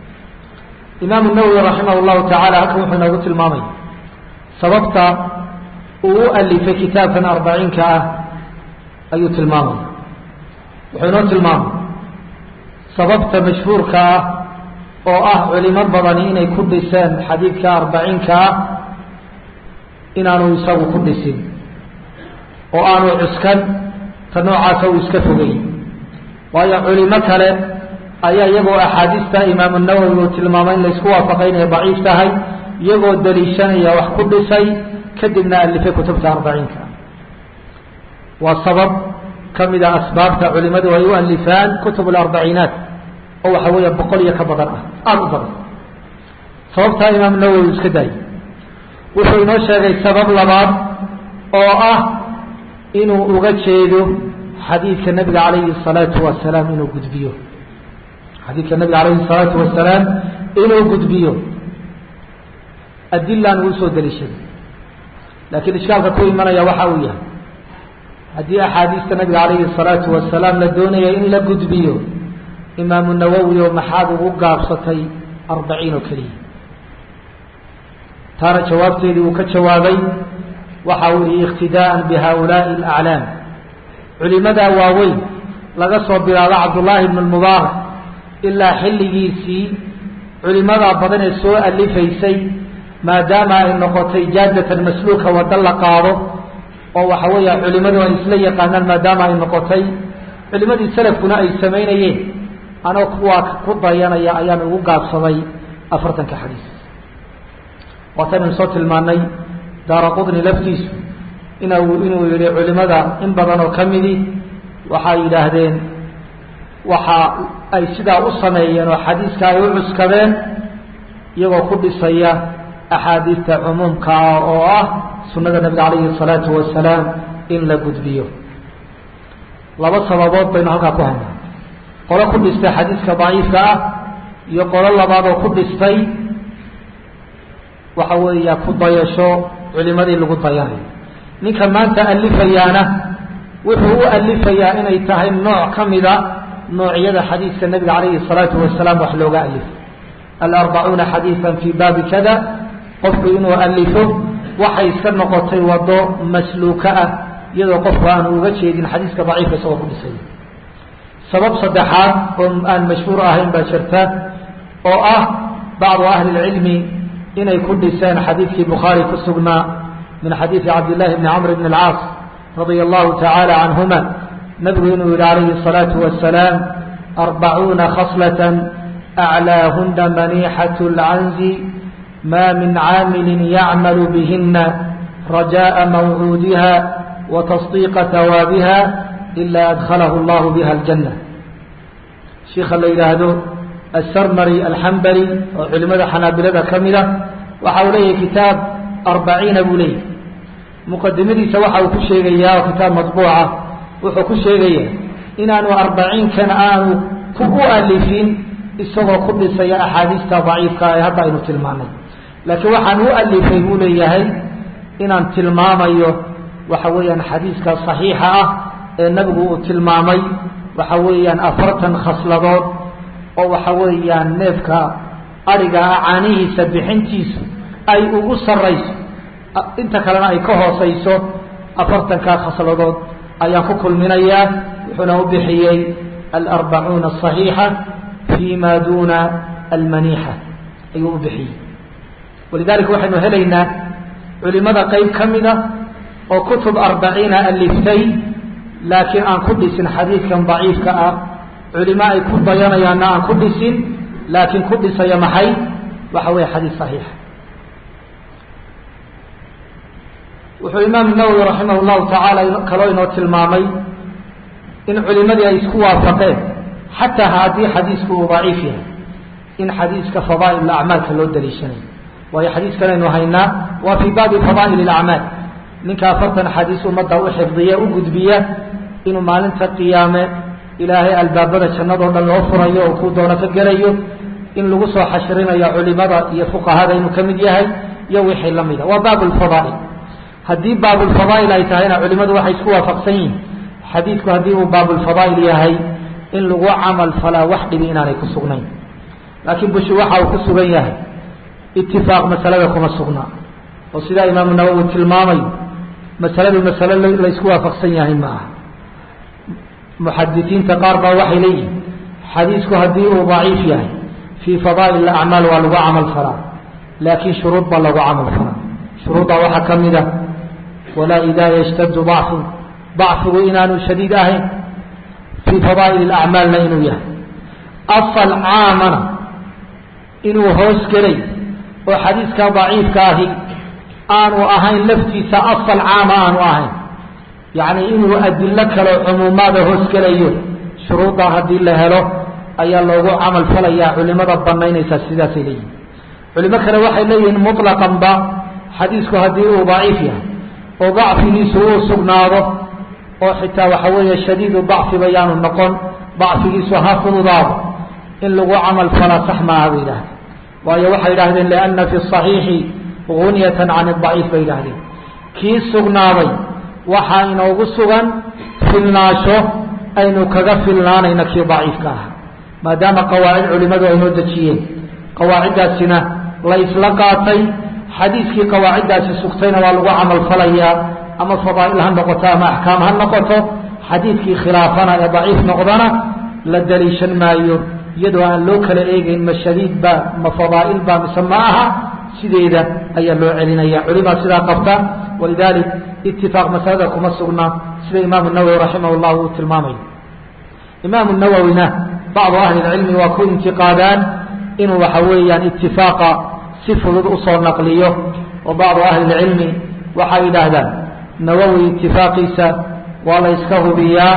A: imaamu nawowi raximah llahu tacala halkan wuxuu inoogu tilmaamaya sababta uu u alifay kitaabkan arbaciinka ah ayuu tilmaamaya wuxuu inoo tilmaamay sababta mashhuurka ah oo ah culimo badani inay ku dhiseen xadiidka arbaciinka ah inaanu isagu ku dhisin oo aanu cuskan ta noocaasa uu iska fogay waayo culimo kale ayaa iyagoo axaadiista imaamu nawowi uu tilmaamay in laysku waafaqay inay daciif tahay iyagoo daliishanaya wax ku dhisay kadibna alifay kutubta arbaciinka waa sabab ka mida asbaabta culimadu ay u alifaan kutub alarbaciinaat oo waxa weeya boqol iyo ka badan ah aada u badan sababtaa imaam nawowi iska daayay wuxuu inoo sheegay sabab labaad oo ah inuu uga jeedo xadiidka nabiga calayhi الsalaatu wasalaam inuu gudbiyo xadiidka nabiga calayhi الsalaatu wasalaam inuu gudbiyo adilaan uu usoo daliishaday laakiin ishkaalka ku imanaya waxa uu yahay haddii axaadiista nabiga calayhi الsalaatu wasalaam la doonaya in la gudbiyo imaamu nawowi oo maxaad ugu gaabsatay arbaciin oo keliya taana jawaabteedii uu ka jawaabay waxa uu yihi iqtidaءa bihaaulaaءi اlaclaam culimadaa waaweyn laga soo bilaabo cabdullaahi bn mubaarak ilaa xilligiisii culimadaa badan ee soo alifaysay maadaama ay noqotay jaadatan masluuka waddo la qaado oo waxa weeya culimadu ay isla yaqaanaan maadaama ay noqotay culimadii salafkuna ay samaynayeen anoo kuwaa ku dayanaya ayaan ugu gaabsaday afartanka xadiis waataynu soo tilmaanay daara qudni laftiisu ina inuu yihi culimada in badan oo ka midi waxay yidhaahdeen waxa ay sidaa u sameeyeen oo xadiiska ay u cuskadeen iyagoo ku dhisaya axaadiista cumuumka ah oo ah sunada nabiga calayhi الsalaatu wasalaam in la gudbiyo laba sababood baynu halkaa ku haynaa qolo ku dhistay xadiiska daciifka ah iyo qolo labaad oo ku dhistay waxa weeya ku dayasho culimadii lagu dayanayo ninka maanta alifayaana wuxuu u alifayaa inay tahay nooc ka mida noocyada xadiiska nabiga calayhi الsalaatu wasalaam wax looga alifo alarbacuuna xadiiثa fi baabi kada qofku inuu alifo waxay iska noqotay wado masluuka ah iyadoo qofku aanu uga jeedin xadiiska daciifka isagoo ku dhisay sabab saddexaad oo aan mashhuur ahayn baa jirta oo ah bacdu ahli اlcilmi inay ku dhiseen xadiidkii bukhaari ku sugnaa min xadiidi cabdillahi bni camr bn اlcaas radia allahu tacaala canhuma nabigu inuu yihi calayhi الsalaatu wasalaam arbacuuna khaslaة aclaahuna manixaة اlcanzi ma min caamili yacmalu bihina rajaءa mawcuudiha watasdiiqa hawaabiha ila adkhalahu اllahu biha اljanة shiika la yidhaahdo asarmari alxambali oo culimada xanaabilada ka mida waxa uu leeyahay kitaab arbaciina buu leeyahy muqadimadiisa waxa uu ku sheegayaa oo kitaab maطbuuca wuxuu ku sheegaya inaanu arbaciinkan aanu ku u alifin isagoo ku dhisaya axaadiista daciifka ee hadda aynu tilmaanay laakiin waxaan u alifay buu leeyahay inaan tilmaamayo waxa weeyaan xadiiska صaxiixa ah ee nabigu uu tilmaamay waxa weeyaan afartan khasladood oo waxa weeyaan neefka ariga ah caanihiisa bixintiisu ay ugu sarayso inta kalena ay ka hoosayso afartankaa khasladood ayaan ku kulminayaa wuxuuna u bixiyey alarbacuuna asaxiixa fi ma duna almaniixa ayuu u bixiyey walidalika waxaynu helaynaa culimada qeyb ka mida oo kutub arbaciina aliftay laakiin aan ku dhisin xadiidkan daciifka ah culimo ay ku dayanayaanna aan ku dhisin laakiin ku dhisaya maxay waxa weeye xadiis saxiixa wuxuu imaam nawowi raximah llahu tacaala kaloo inoo tilmaamay in culimadii ay isku waafaqeen xataa haddii xadiisku uu daciif yahay in xadiiska fadaa'il acmaalka loo daliishanayo waayo xadiiskan aynu haynaa waa fii baabi fadaa'il acmaal ninka afartan xadiis ummadda u xifdiya u gudbiya inuu maalinta qiyaame ilaahay albaabada jannadoo dhan loo furayo oo kuu doono ka gelayo in lagu soo xashrinayo culimada iyo fuqahada inuu ka mid yahay iyo wixii la mida waa baab lfadaa'il haddii baabulfadaa'il ay tahayna culimadu waxay isku waafaqsan yihin xadiidku haddii uu baabulfadaa'il yahay in lagu camal falaa wax dhibi inaanay ku sugnayn laakiin bushi waxa uu ku sugan yahay itifaaq masalada kuma sugnaa oo sidaa imaamu nawowi tilmaamayo masaladu masale laysku waafaqsan yahay ma aha muxadisiinta qaar baa waxay leeyihin xadiisku haddii uu daciif yahay fii fadaa'il acmaal waa lagu camal falaa laakiin shuruud baa lagu camal falaa shuruuddaa waxaa ka mid a walaa idaa yashtadu dacfu dacfigu inaanu shadiid ahayn fii fadaa'il acmaalna inuu yahay asal caamana inuu hoos gelay oo xadiiska daciifka ahi aanu ahayn laftiisa asal caama aanu ahayn yacni inuu adilo kaleo cumuumaada hoos gelayo shuruuddaa haddii la helo ayaa loogu camal falayaa culimada banaynaysaa sidaasay leeyihin culimo kale waxay leeyihiin muطlaqanba xadiisku haddii uu daciif yahay oo dacfigiisu uu sugnaado oo xitaa waxa weeye shadiidu dacfiba yaanu noqon dacfigiisu ha fududaado in lagu camal falaa sax maaha bay yidhahdeen waayo waxay yidhahdeen lianna fi صaxiixi gunyatan can اdaciif bay yidhahdeen kii sugnaaday waxaa inoogu sugan filnaasho aynu kaga filnaanayna kii daciifka ahaa maadaama qawaacid culimadu ay noo dejiyeen qawaaciddaasina la isla qaatay xadiiskii qawaaciddaasi sugtayna waa lagu camal falayaa ama fadaa'il ha noqoto ama axkaam ha noqoto xadiidkii khilaafana ee daciif noqdana la daliishan maayo iyadoo aan loo kala eegeyn ma shadiid ba ma fadaa'il ba mise ma aha sideeda ayaa loo celinaya culimaa sidaa qabta walidalik itifaaq masalada kuma sugna sida imaamu nawowi raximah llah uu tilmaamayo imaamu nawowina bacdu ahli lcilmi waa ku intiqaadaan inuu waxa weeyaan itifaaqa si fudud usoo naqliyo oo bacdu ahli lcilmi waxay yidhaahdaan nawowi itifaaqiisa waa la yska hubiyaa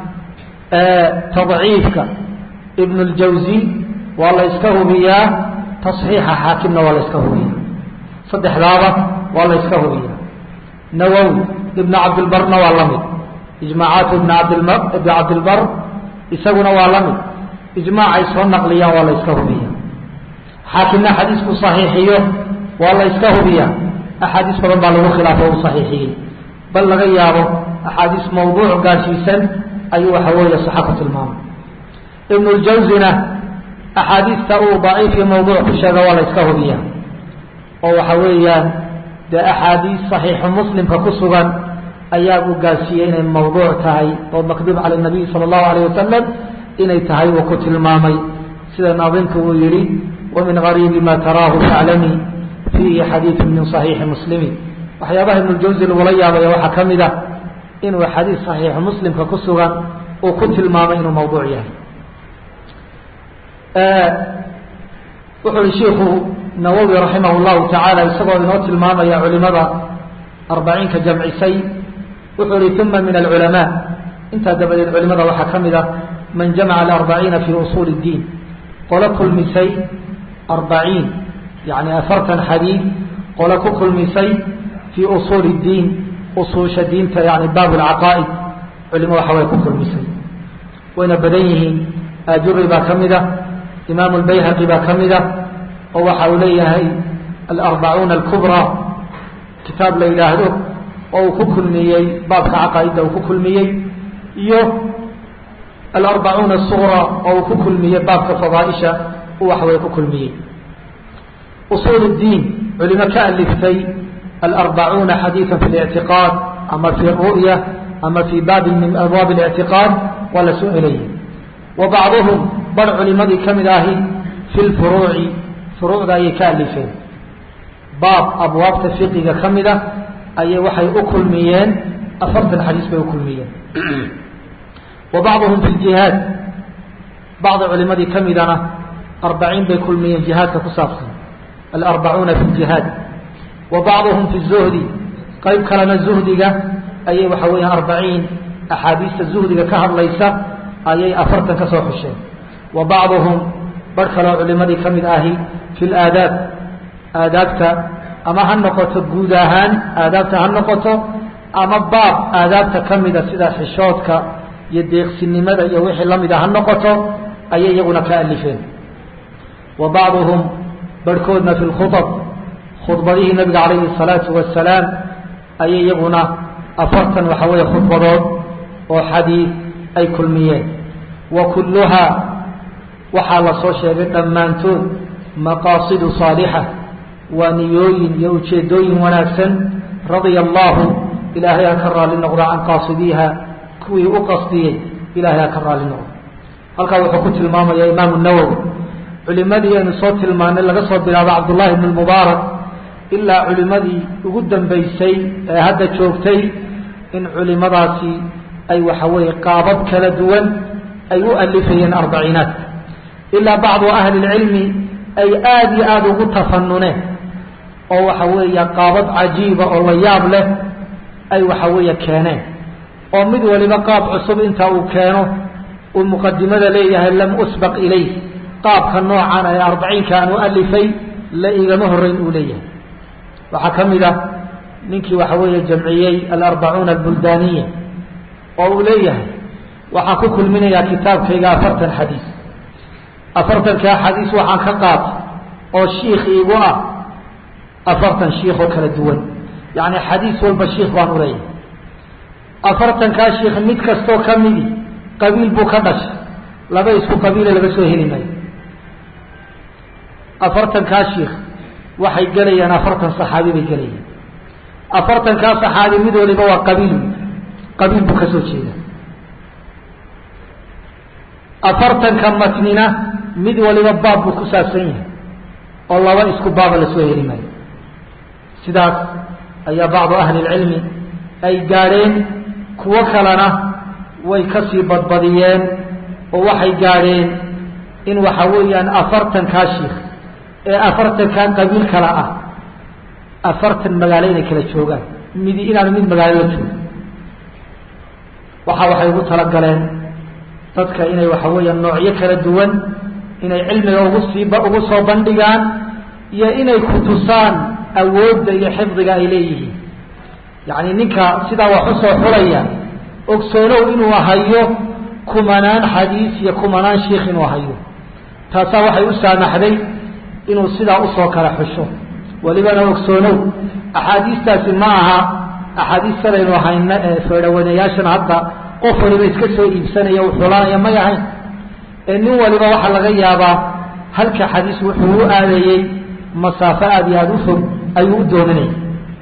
A: tadciifka ibn اljawzi waa la yska hubiyaa taصxiixa xaakimna waa la yska hubiyaa saddexdaaba waa la yska hubiyaa nawowi ibn cabdilbarna waa la mid ijmaacaatu ibn abdibn cabdilbar isaguna waa la mid ijmaacay soo naqliyaan waa la yska hubiyaa xaakimna xadiisku صaxiixiyo waa la yska hubiyaa axaadiis badan baa lagu khilaafo u صaxiixiyey bal laga yaabo axaadiis mawduuc gaashiisan ayuu waxa weeye saxa ku tilmaamay ibn اljawzina axaadiista uu daciif iyo mawduuc ku sheega waa la yska hubiyaa oo waxa weeyaan dee axaadiis صaxiixu muslimka ku sugan ayaa uu gaarsiiyey inay mawduuc tahay oo makduub cala الnabiy salى الlahu alayه wasalam inay tahay uu ku tilmaamay sida naadimku uu yihi wamin gariibi ma taraahu faclami fiihi xadiiثu min صaxiixi muslimi waxyaabaha ibn اljawzi lagula yaabaya waxaa ka mid ah inuu xadiis صaxiixu muslimka ku sugan uu ku tilmaamay inuu mawduuc yahay wuxuu yihi shiiku nawowi raximah اllahu tacaala isagoo inoo tilmaamaya culimada arbaciinka jamcisay wuxuu yihi uma min alculamaa intaa dabadeed culimada waxaa ka mid ah man jamaca alarbaciina fi usuul اddiin qolo kulmisay arbaciin yani afartan xadiid qolo ku kulmisay fii usuuli اddiin usuusha diinta yani baab اlcaqaa'id culimo waxa way ku kulmisay wayna badan yihiin ajuri baa ka mid ah imaamu lbayhaqi baa ka mid ah oo waxa uu leeyahay alarbacuuna alkubraa kitaab la yidhaahdo oo uu ku kulmiyey baabka caqaa'idda uu ku kulmiyey iyo alarbacuuna asuqraa oo uu ku kulmiyey baabka fadaaisha uu waxaway ku kulmiyey usuul اdiin culimo ka aliftay alarbacuuna xadiiثa fi اlictiqaad ama fi ru'ya ama fi baabi min abwaab اlictiqaad waa la soo elayay wa bacduhum bar culimadii ka mid ahi fi lfuruuci furuucda ayay ka alifeen baab abwaabta fiqiga ka mid a ayay waxay u kulmiyeen afartan xadiis bay u kulmiyeen wa bacduhum fi ljihaad bacdi culimadii ka midana arbaciin bay kulmiyeen jihaadka ku saabsan alarbacuuna fi ljihaad wa bacduhum fi zuhdi qayb kalena zuhdiga ayay waxa weeyaan arbaciin axaadiista zuhdiga ka hadlaysa ayay afartan ka soo xusheen wa bacduhum bar kaloo culimadii ka mid ahi fi laadaab aadaabta ama ha noqoto guud ahaan aadaabta ha noqoto ama baab aadaabta ka mida sida xishoodka iyo deeqsinimada iyo wixii lamida ha noqoto ayay iyaguna ka alifeen wa bacduhum barhkoodna fi lkhuab khudbadihii nabiga calayhi الsalaatu wasalaam ayay iyaguna afartan waxa weeye khudbadood oo xadiid ay kulmiyeen wa kulluhaa waxaa la soo sheegay dhammaantood maqaasidu saalixa waa niyooyin iyo ujeedooyin wanaagsan radia allahu ilaahay ha ka raali noqdo can qaasidiiha kuwii u qasdiyey ilahay ha ka raali noqdo halkaa wuxuu ku tilmaamaya imaamu nawowi culimadii aynu soo tilmaanay laga soo bilaabo cabdullahi ibn mubaarak ilaa culimadii ugu dambeysay ee hadda joogtay in culimadaasi ay waxa weeye qaabab kala duwan ay u alifayeen arbaciinaad ilaa bacdu ahli lcilmi ay aada iyo aada ugu tafanuneen oo waxa weeya qaabab cajiiba oo la yaab leh ay waxa weeye keeneen oo mid waliba qaab cusub inta uu keeno uu muqadimada leeyahay lam usbaq ilayh qaabka noocan ee arbaciinka aan u alifay la igama horeyn uu leeyahay waxaa ka mid ah ninkii waxa weeye jamciyey alarbacuuna albuldaaniya oo uu leeyahay waxaan ku kulminayaa kitaabkayga afartan xadiis afartankaa xadiis waxaan ka qaatay oo shiikh iigu ah afartan shiikh oo kala duwan yacni xadiis walba shiikh baan u leeyahay afartankaa shiikh mid kastoo ka midi qabiil buu ka dhashay laba isku qabiile laga soo heli maayo afartankaa shiikh waxay gelayaan afartan saxaabi bay gelayaan afartankaa saxaabi mid waliba waa qabiil qabiil buu ka soo jeeda afartanka matnina mid waliba baab buu ku saabsan yahay oo laba isku baaba lasoo heli maayo sidaas ayaa bacdu ahli lcilmi ay gaadheen kuwo kalena way kasii badbadiyeen oo waxay gaadheen in waxa weeyaan afartankaa shiikh ee afartankan qabiil kala ah afartan magaalo inay kala joogaan midi inaanu mid magaalo la joogo waxa waxay ugu talagaleen dadka inay waxa weeyaan noocyo kala duwan inay cilmiga ugu siiba ugu soo bandhigaan iyo inay ku tusaan awoodda iyo xifdiga ay leeyihiin yacni ninka sidaa wax usoo xulaya ogsoonow inuu hayo kumanaan xadiis iyo kumanaan shiikh inuu hayo taasaa waxay u saamaxday inuu sidaa usoo kala xusho welibana ogsoonow axaadiistaasi ma aha axaadiis sadaynu hayno ee feedhawanayaashan hadda qof waliba iska soo iibsanaya u xulanaya may ahayn ee nin waliba waxaa laga yaabaa halka xadiis wuxuu u aadayey masaafo aada iyo aada u fog ayuu u doominaya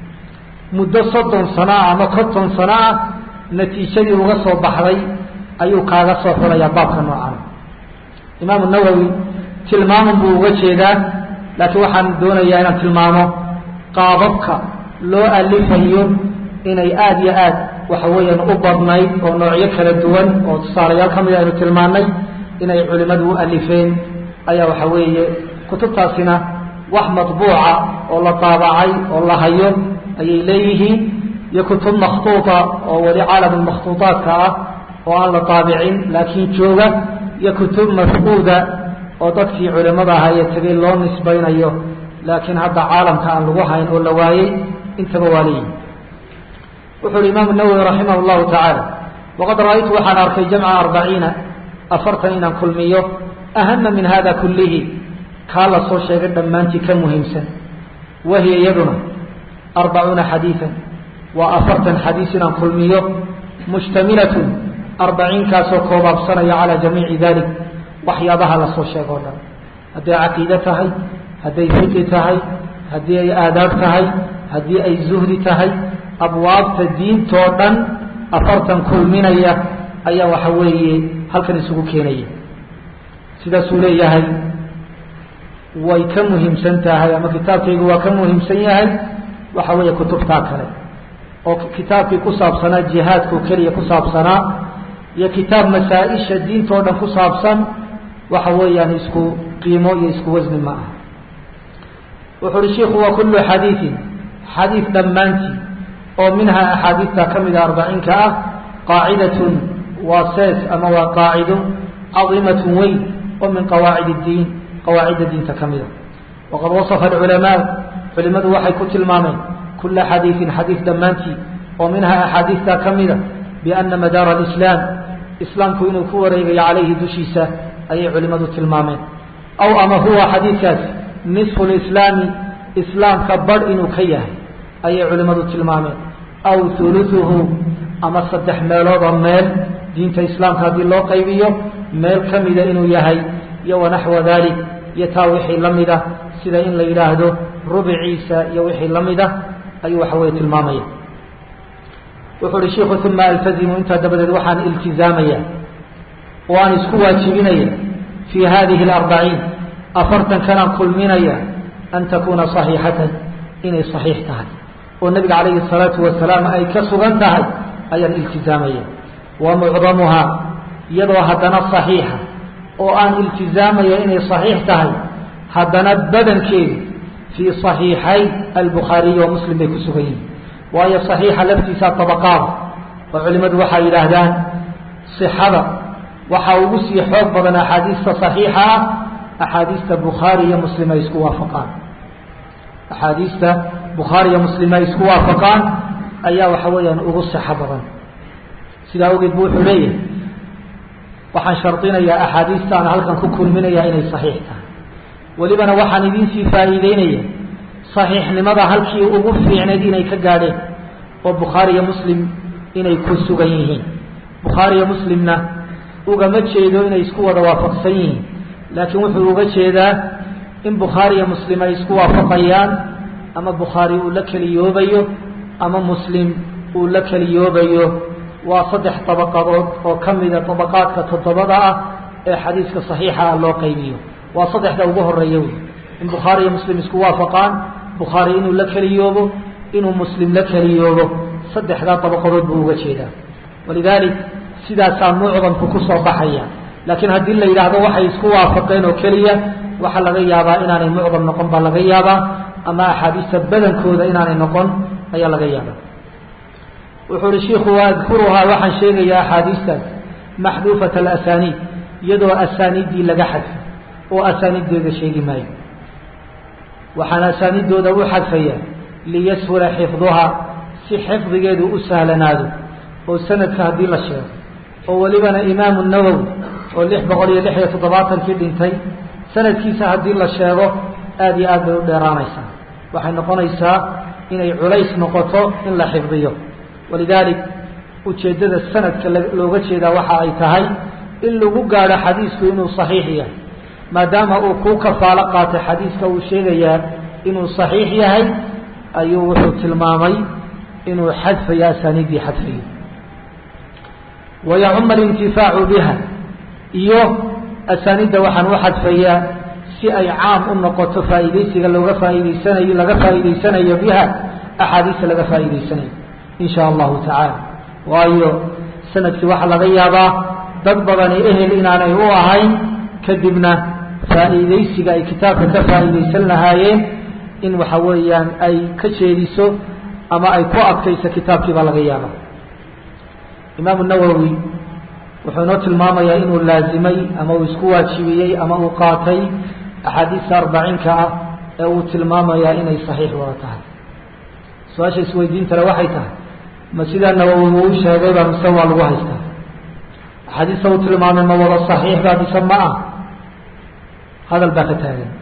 A: muddo soddon sano ah ama konton sano ah natiijadii uga soo baxday ayuu kaaga soo xulayaa baabka noocan imaamu nawowi tilmaaman buu uga jeedaa laakiin waxaan doonayaa inaan tilmaamo qaababka loo alifayo inay aada iyo aad waxa weeyaan u badnayd oo noocyo kala duwan oo tusaalayaal ka mid aynu tilmaanay inay culimadu u alifeen ayaa waxa weeye kutubtaasina wax matbuuca oo la daabacay oo la hayo ayay leeyihiin iyo kutub makhtuuta oo weli caalam makhtuuطaadka ah oo aan la daabicin laakiin jooga iyo kutub mafquuda oo dadkii culimada ahaa ee tegay loo nisbaynayo laakiin hadda caalamka aan lagu hayn oo la waayey intaba waa leeyihi wuxu uhi imaamu nawowi raximah llahu tacaala waqad ra-aytu waxaan arkay jamca arbaciina afartan inaan kulmiyo ahama min hada kullihi kaa la soo sheegay dhammaantii ka muhiimsan wahiya iyaduna arbacuuna xadiian waa afartan xadiis inaan kulmiyo mushtamilatun arbaciinkaasoo koobaabsanaya calaa jamiici dalik waxyaabaha la soo sheego o dhan hadday caqiide tahay hadday fiqi tahay haddii ay aadaab tahay haddii ay zuhdi tahay abwaabta diintoo dhan afartan kulminaya ayaa waxa weeye halkan isugu keenaya sidaasuu leeyahay way ka muhiimsan tahay ama kitaabkaygu waa ka muhiimsan yahay waxa weeye kutubtaa kale oo kitaabkii ku saabsanaa jihaadkao keliya ku saabsanaa iyo kitaab masaa-isha diintoo dhan ku saabsan waxa weeyaan isku qiimo iyo isku wasni ma aha wuxu uhi shiku wa kullu xadiiin xadiid dhammaantii oo minhaa axaadiista ka mida arbaciinka ah qaacidatun waa sees ama waa qaacido cadiimatun weyn oo min qawaacid اdiin qawaacidda diinta ka mida waqad wasafa alculamaa culimadu waxay ku tilmaameen kula xadiiin xadiid dhammaantii oo minhaa axaadiista ka mida biana madaara alislaam islaamku inuu ku wareegayo calayhi dushiisa ayay culimadu tilmaameen aw ama huwa xadiidkaasi nisfu lislaami islaamka badh inuu ka yahay ayay culimadu tilmaameen aw huluثuhu ama saddex meeloodoo meel diinta islaamka haddii loo qaybiyo meel ka mida inuu yahay iyo wanaxwa dalik iyo taa wixii la mida sida in la yidhaahdo rubciisa iyo wixii la mida ayuu waxa weye tilmaamaya wuxuu uhi shiku uma altazimu intaa dabadeed waxaan iltizaamaya oo aan isku waajibinaya fii hadihi اlarbaciin afartan kanaan kulminaya an takuuna صaxiixatan inay صaxiix tahay oo nabiga calayhi الsalaatu wasalaam ay ka sugan tahay ayaan iltizaamaya wa mucdamuhaa iyadoo haddana صaxiixa oo aan iltizaamaya inay صaxiix tahay haddana badankeedu fii صaxiixay albukhaariyi wa muslim bay ku sugan yihin waayo صaxiixa laftiisa طabaqaada oo culimadu waxay yidhaahdaan صixada waxaa ugu sii xoog badan axaadiista صaxiixa ah axaadiista bukhaari iyo muslim ay isku waafaqaan axaadiista bukhaari iyo muslim ay isku waafaqaan ayaa waxa weeyaan ugu sixo badan sidaa ogeed bu wuxuu leeyahay waxaan shardinayaa axaadiista aan halkan ku kulminaya inay صaxiix tahay welibana waxaan idinsii faa'iideynaya صaxiixnimada halkii ugu fiicnayd inay ka gaadheen oo bukhaari iyo muslim inay ku sugan yihiin bukhaari iyo muslimna ugama jeedo inay isku wada waafaqsan yihiin laakiin wuxuu uga jeedaa in bukhaari iyo muslim ay isku waafaqayaan ama bukhaari uu la keliyoobayo ama muslim uu la keliyoobayo waa saddex dabaqadood oo ka mida dabaqaadka toddobada ah ee xadiiska saxiixa ah loo qaybiyo waa saddexda ugu horeeya wey in bukhaari iyo muslim isku waafaqaan bukhaari inuu la keliyoobo inuu muslim la keliyoobo saddexdaa dabaqadood buu uga jeedaa walidaalik sidaasaa mucdamku ku soo baxaya laakiin haddii la yidhaahdo waxay isku waafaqeen oo keliya waxaa laga yaabaa inaanay mucdam noqon baa laga yaabaa ama axaadiista badankooda inaanay noqon ayaa laga yaabaa wuxuu uhi shiiku waadkuruhaa waxaan sheegayaa axaadiistaas maxduufat alasaniid iyadoo asaaniiddii laga xadfay oo asaaniiddeeda sheegi maayo waxaan asaaniiddooda u xadfaya liyashula xifduhaa si xifdigeedu u sahlanaado oo sanadka haddii la sheego oo welibana imaamu nawowi oo lix boqol iyo lix iyo toddobaatankii dhintay sanadkiisa haddii la sheego aada iyo aad bay u dheeraanaysaa waxay noqonaysaa inay culays noqoto in la xifdiyo walidaalik ujeeddada sanadka looga jeedaa waxa ay tahay in lagu gaadho xadiisku inuu saxiix yahay maadaama uu kuu kafaalo qaatay xadiiska uu sheegayaa inuu saxiix yahay ayuu wuxuu tilmaamay inuu xadfayo asaaniiddii xadfayo wayacuma alintifaacu biha iyo asaaniidda waxaan u xadfayaa si ay caam u noqoto faa'iidaysiga looga faa'iidaysanayo laga faa'iidaysanayo biha axaadiista laga faa'iidaysanayo in sha allahu tacaala waayo sanadkii waxaa laga yaabaa dad badani ehel inaanay u ahayn kadibna faa'iidaysiga ay kitaabka ka faa'iidaysan lahaayeen in waxa weeyaan ay ka jeediso ama ay ku adkayso kitaabkii baa laga yaabaa imaamu nawowi wuxuu inoo tilmaamayaa inuu laazimay ama uu isku waajibiyey ama uu qaatay axaadiista arbaciinka ah ee uu tilmaamayaa inay saxiix wada tahay su-aasha isweydiintale waxay tahay ma sidaa nawowi uu u sheegayba mise waa lagu haystaa axaadiista uu tilmaamay ma wada saxiix baa mise ma ah hadal baa ka taagan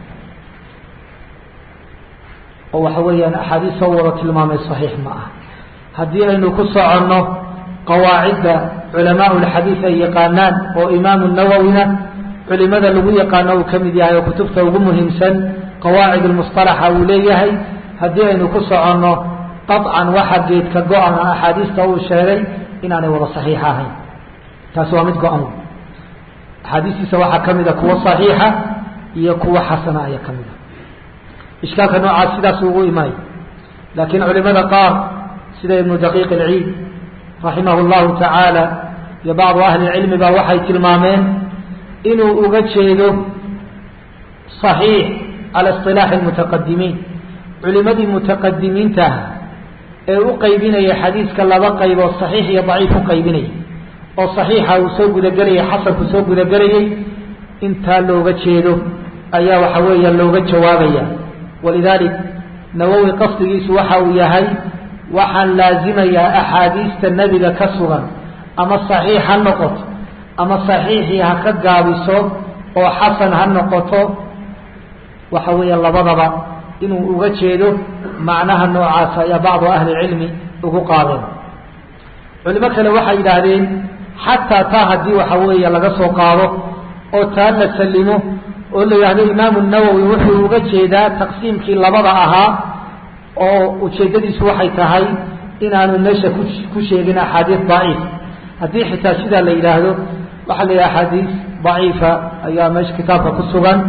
A: oo waxa weeyaan axaadiista u wada tilmaamay saxiix ma ah haddii aynu ku soconno qawaacidda culamaa lxadiid ay yaqaanaan oo imaamu nawowina culimada lagu yaqaano uu ka mid yahay oo kutubta ugu muhiimsan qawaacid lmusطalaxa uu leeyahay haddii aynu ku soconno qaطcan waxa geedka go-an axaadiista uu sheegay inaanay wada saxiix ahayn taasi waa mid go-an axaadiistiisa waxaa ka mida kuwa صaxiixa iyo kuwa xasana ayaa ka mida ishkaalka noocaas sidaas ugu imaayo laakiin culimada qaar sida ibnu daqiiq اlciid raximah اllahu tacaala iyo bacdu ahli cilmi ba waxay tilmaameen inuu uga jeedo صaxiix cala اصطilaaxi اmutaqadimiin culimadii mutaqadimiinta ah ee u qaybinaya xadiiska laba qayboo صaxiix iyo daciif u qaybinaya oo صaxiixa uu soo gudagelayay xasanku soo gudagelayay intaa looga jeedo ayaa waxa weeya looga jawaabaya walidaalik nawowi qasdigiisu waxa uu yahay waxaan laazimayaa axaadiista nebiga ka sugan ama saxiix ha noqoto ama saxiixii ha ka gaabiso oo xasan ha noqoto waxa weeya labadaba inuu uga jeedo macnaha noocaas ayaa bacdu ahli cilmi ugu qaadeen culimo kale waxay yidhaahdeen xataa taa haddii waxa weeya laga soo qaado oo taa la salimo oo la yidhahdo imaamu nawowi wuxuu uga jeedaa taqsiimkii labada ahaa oo ujeeddadiisu waxay tahay inaanu meesha ku ku sheegin axaadiis daciif haddii xitaa sidaa la yidhaahdo waxaa la yidhaha axaadiis daciifa ayaa meesha kitaabka ku sugan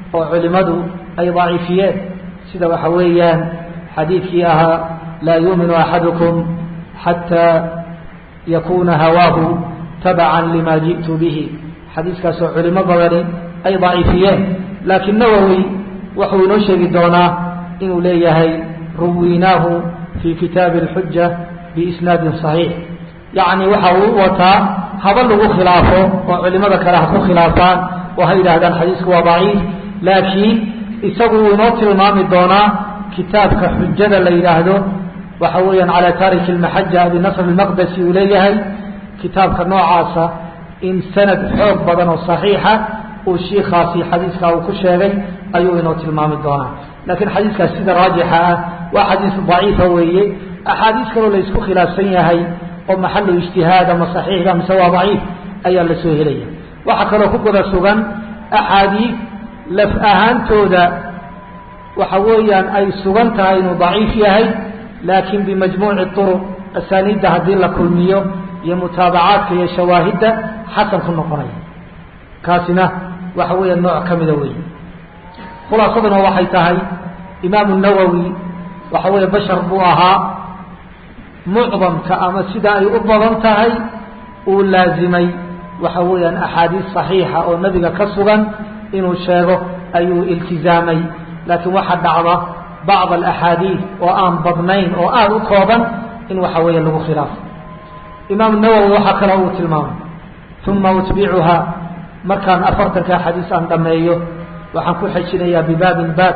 A: oo culimadu ay daciifiyeen sida waxa weeyaan xadiidkii ahaa laa yuuminu axadukum xataa yakuna hawaahu tabacan lima ji'tu bihi xadiiskaasoo culimo badani ay daciifiyeen laakiin nawowi wuxuu inoo sheegi doonaa inuu leeyahay ruwinaahu fi kitaabi اlxuja biisnaadin صaxiix yacni waxa uu wataa haba lagu khilaafo oo culimada kale ha ku khilaafaan oo ha yidhaahdaan xadiisku waa daciif laakiin isagu uu inoo tilmaami doonaa kitaabka xujada la yidhaahdo waxa weeyaan calى taariki اlmaxaja abinasr اlmaqdesi uu leeyahay kitaabka noocaasa in sanad xoog badan oo صaxiixa uu shiikaasi xadiiskaa uu ku sheegay ayuu inoo tilmaami doonaa laakiin xadiiskaas sida raajixa ah waa xadiis daciifa weeye axaadiis kaloo la isku khilaafsan yahay oo maxalu ijtihaad ama saxiixda mise waa daciif ayaa la soo helaya waxaa kaloo ku guda sugan axaadiis laf ahaantooda waxa weeyaan ay sugan tahay inuu daciif yahay laakiin bimajmuuci turuq asaaniidda haddii la kulmiyo iyo mutaabacaadka iyo shawaahidda xasan ku noqonaya kaasina waxa weeya nooc ka mida weeye khulaasaduna waxay tahay imaamu nawowi waxa weeye bashar buu ahaa mucdamka ama sida ay u badan tahay uu laazimay waxa weeyaan axaadiis saxiixa oo nebiga ka sugan inuu sheego ayuu iltizaamay laakiin waxaa dhacda bacd alaxaadiis oo aan badnayn oo aada u kooban in waxa weeye lagu khilaafo imaamu nawowi waxaa kale uu tilmaamay uma utbicuha markaan afartanka xadiis aan dhammeeyo waxaan ku xejinayaa bibaabin baab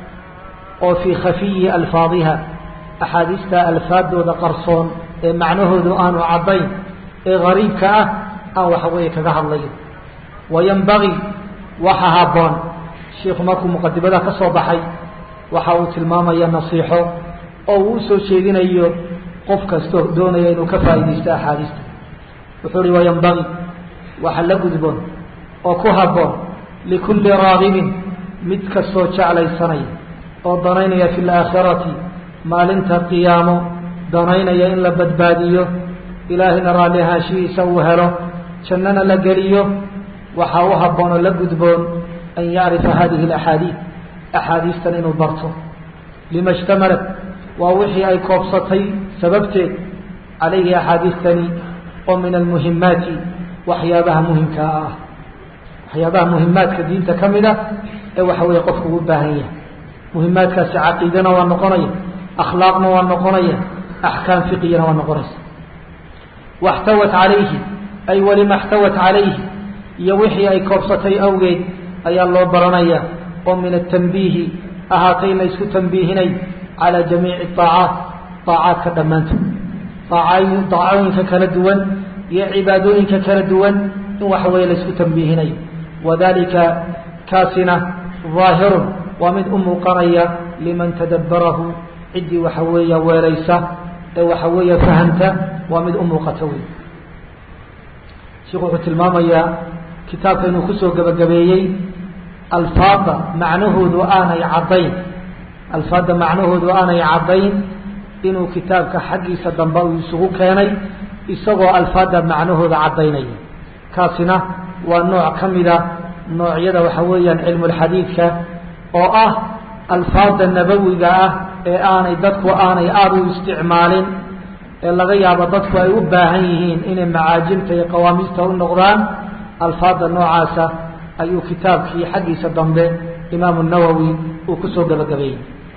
A: oo fii khafiyi alfaadiha axaadiista alfaadooda qarsoon ee macnahoodu aanu caddayn ee gariibka ah aan waxa weeye kaga hadlayo wayanbagii waxa habboon shiikhu markuu muqadimada ka soo baxay waxa uu tilmaamaya nasiixo oo uu usoo jeedinayo qof kastoo doonaya inuu ka faa'iidaysto axaadiista wuxuu uhi wayanbagii waxa la gudboon oo ku habboon likulli raagibin mid kastoo jeclaysanaya oo danaynaya fi laakhirati maalinta qiyaamo danaynaya in la badbaadiyo ilaahayna raalli ahaanshihiisa uu helo jannana la geliyo waxaa u habboon oo la gudboon an yacrifa hadihi alaxaadiid axaadiistan inuu barto lima ishtamalat waa wixii ay koobsatay sababteed calayhi axaadiistani oo min almuhimaati waxyaabaha muhimkaa ah waxyaabaha muhimaadka diinta ka mid a ee waxa weeye qofku u baahan yahay muhimaadkaasi caqiidana waa noqonaya akhlaaqna waa noqonaya axkaam fiqigana waa noqonaysa waxtawat calayhi ay walima xtawat calayhi iyo wixii ay koobsatay awgeed ayaa loo baranaya oo min atanbiihi ahaatay la ysku tanbiihinay calaa jamiici aacaat aacaadka dhammaantood daacooyinka kala duwan iyo cibaadooyinka kala duwan in waxa weeye la ysku tanbiihinayo wadalika kaasina daahirun waa mid u muuqanaya liman tadabbarahu ciddii waxa weeya weelaysa ee waxa weeya fahamta waa mid u muuqata wey sheikhu wuxuu tilmaamayaa kitaabka inuu kusoo gebagabeeyey alfaada macnahoodu aanay caddayn alfaadda macnahoodu aanay caddayn inuu kitaabka xaggiisa dambe uu isugu keenay isagoo alfaadda macnahooda caddaynaya kaasina waa nooc ka mida noocyada waxa weeyaan cilmulxadiidka oo ah alfaada nabawiga ah ee aanay dadku aanay aada u isticmaalin ee laga yaabo dadku ay u baahan yihiin inay macaajimta iyo qawaamiista u noqdaan alfaada noocaasa ayuu kitaabkii xaggiisa dambe imaamu nawowi uu kusoo gabagabeeyey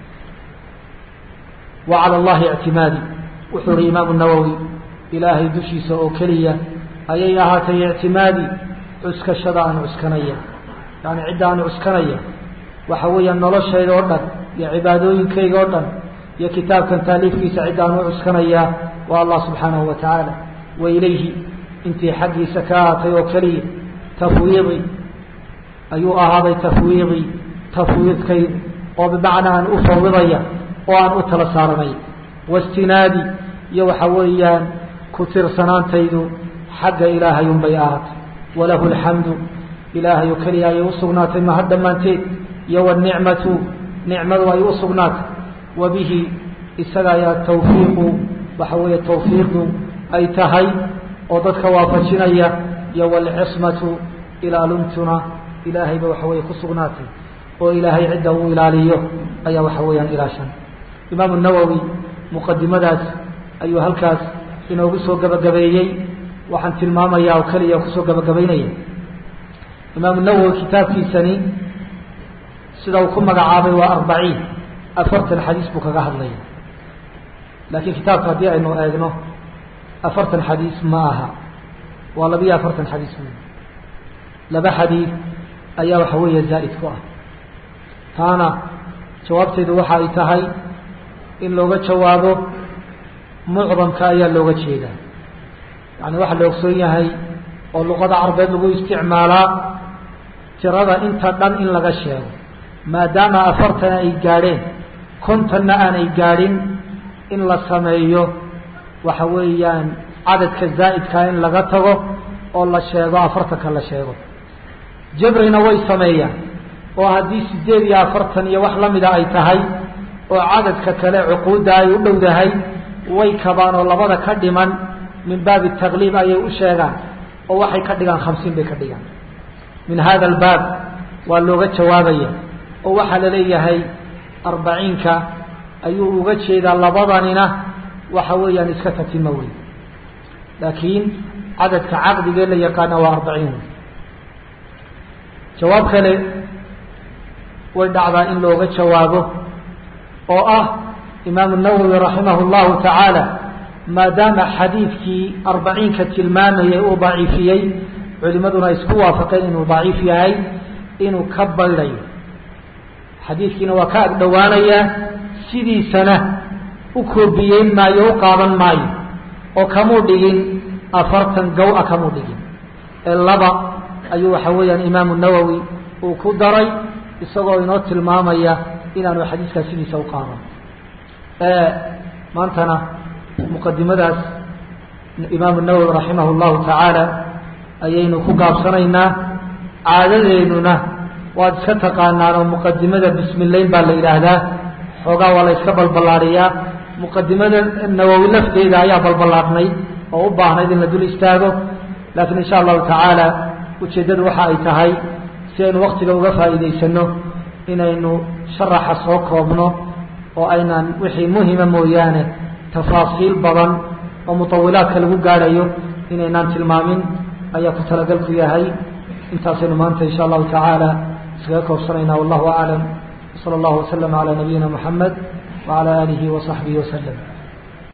A: wa cala allahi ictimaadi wuxuu ihi imaamu nawowi ilaahay dushiisa oo keliya ayay ahaatay ictimaadi cuskashada aan cuskanaya yani cidda aan cuskanaya waxa weeyaan noloshayda oo dhan iyo cibaadooyinkayga oo dhan iyo kitaabkan taaliifkiisa cidda aan u cuskanayaa waa allah subxaanahu wa tacaala wa ilayhi intii xaggiisa ka ahaatay oo keliya tafwiidi ayuu ahaaday tafwiidi tafwiidkayda oo bimacnaa aan u fawidaya oo aan u tala saaranaya wastinaadi iyo waxa weeyaan ku tirsanaantaydu xagga ilaahay unbay ahaatay walahu alxamdu ilaahay oo keliya ayay usugnaatay mahad dhammaanteed iyo wanicmatu nicmadu ay u sugnaatay wa bihi isaga ayaa tawfiiqu waxa weeye tawfiiqdu ay tahay oo dadka waafajinaya iyo walcismatu ilaaluntuna ilaahayba waxa weeye ku sugnaatay oo ilaahay cidda uu ilaaliyo ayaa waxa weeyaan ilaashan imaamu nawowi muqadimadaas ayuu halkaas inoogu soo gabagabeeyey waxaan tilmaamayaa oo keliya kusoo gabagabaynaya imaamu nawowi kitaabkiisani sida uu ku magacaabay waa arbaciin afartan xadiis buu kaga hadlaya laakiin kitaabka haddii aynu eegno afartan xadiis ma aha waa labiyo afartan xadiis wey laba xadiid ayaa waxa weeye zaa'id ku ah taana jawaabteedu waxa ay tahay in looga jawaabo mucdamka ayaa looga jeedaa yani waxaa la ogsoon yahay oo luqada carbeed lagu isticmaalaa tirada inta dhan in laga sheego maadaama afartana ay gaadheen kontanna aanay gaadhin in la sameeyo waxa weeyaan cadadka zaa'idkaa in laga tago oo la sheego afartanka la sheego jabrina way sameeyaan oo haddii sideed iyo afartan iyo wax lamida ay tahay oo cadadka kale cuquudda ay u dhowdahay way kabaan oo labada ka dhiman min baabi taqliib ayay u sheegaan oo waxay ka dhigaan khamsiin bay ka dhigaan min hada albaab waa looga jawaabaya oo waxaa la leeyahay arbaciinka ayuu uga jeedaa labadanina waxa weeyaan iska tatima wey laakiin cadadka caqdigee la yaqaana waa arbaciin wey jawaab kale way dhacdaa in looga jawaabo oo ah imaamu nawowi raximah llahu tacaala maadaama xadiidkii arbaciinka tilmaamayay uu daciifiyey culimaduna isku waafaqeen inuu daciif yahay inuu ka baydhayo xadiidkiina waa ka agdhowaanayaa sidiisana u koobiyeyn maayo u qaadan maayo oo kamuu dhigin afartan gow-a kamuu dhigin ee laba ayuu waxa weeyaan imaamu nawowi uu ku daray isagoo inoo tilmaamaya inaanu xadiiskaa sidiisa u qaadan maantana muqadimadaas imaamu nawowi raximah llahu tacaala ayaynu ku gaabsanaynaa caadadeennuna waad iska taqaanaan oo muqadimada bismillayn baa la yidhaahdaa xoogaa waa la yska balballaadhiyaa muqadimada nawowi lafteeda ayaa balballaadhnay oo u baahnayd in la dul istaago laakiin insha allahu tacaala ujeeddadu waxa ay tahay si aynu waktiga uga faa'iidaysano inaynu sharaxa soo koobno oo aynaan wixii muhima mooyaane tafaasiil badan oo mutawilaadka lagu gaadhayo inaynaan tilmaamin ayaa ku talagalku yahay intaasaynu maanta insha allahu tacaala iskaga koobsanaynaa wallahu aclam wsala allahu waslama calaa nabiyina muxamed wacala aalihi wasaxbihi waslem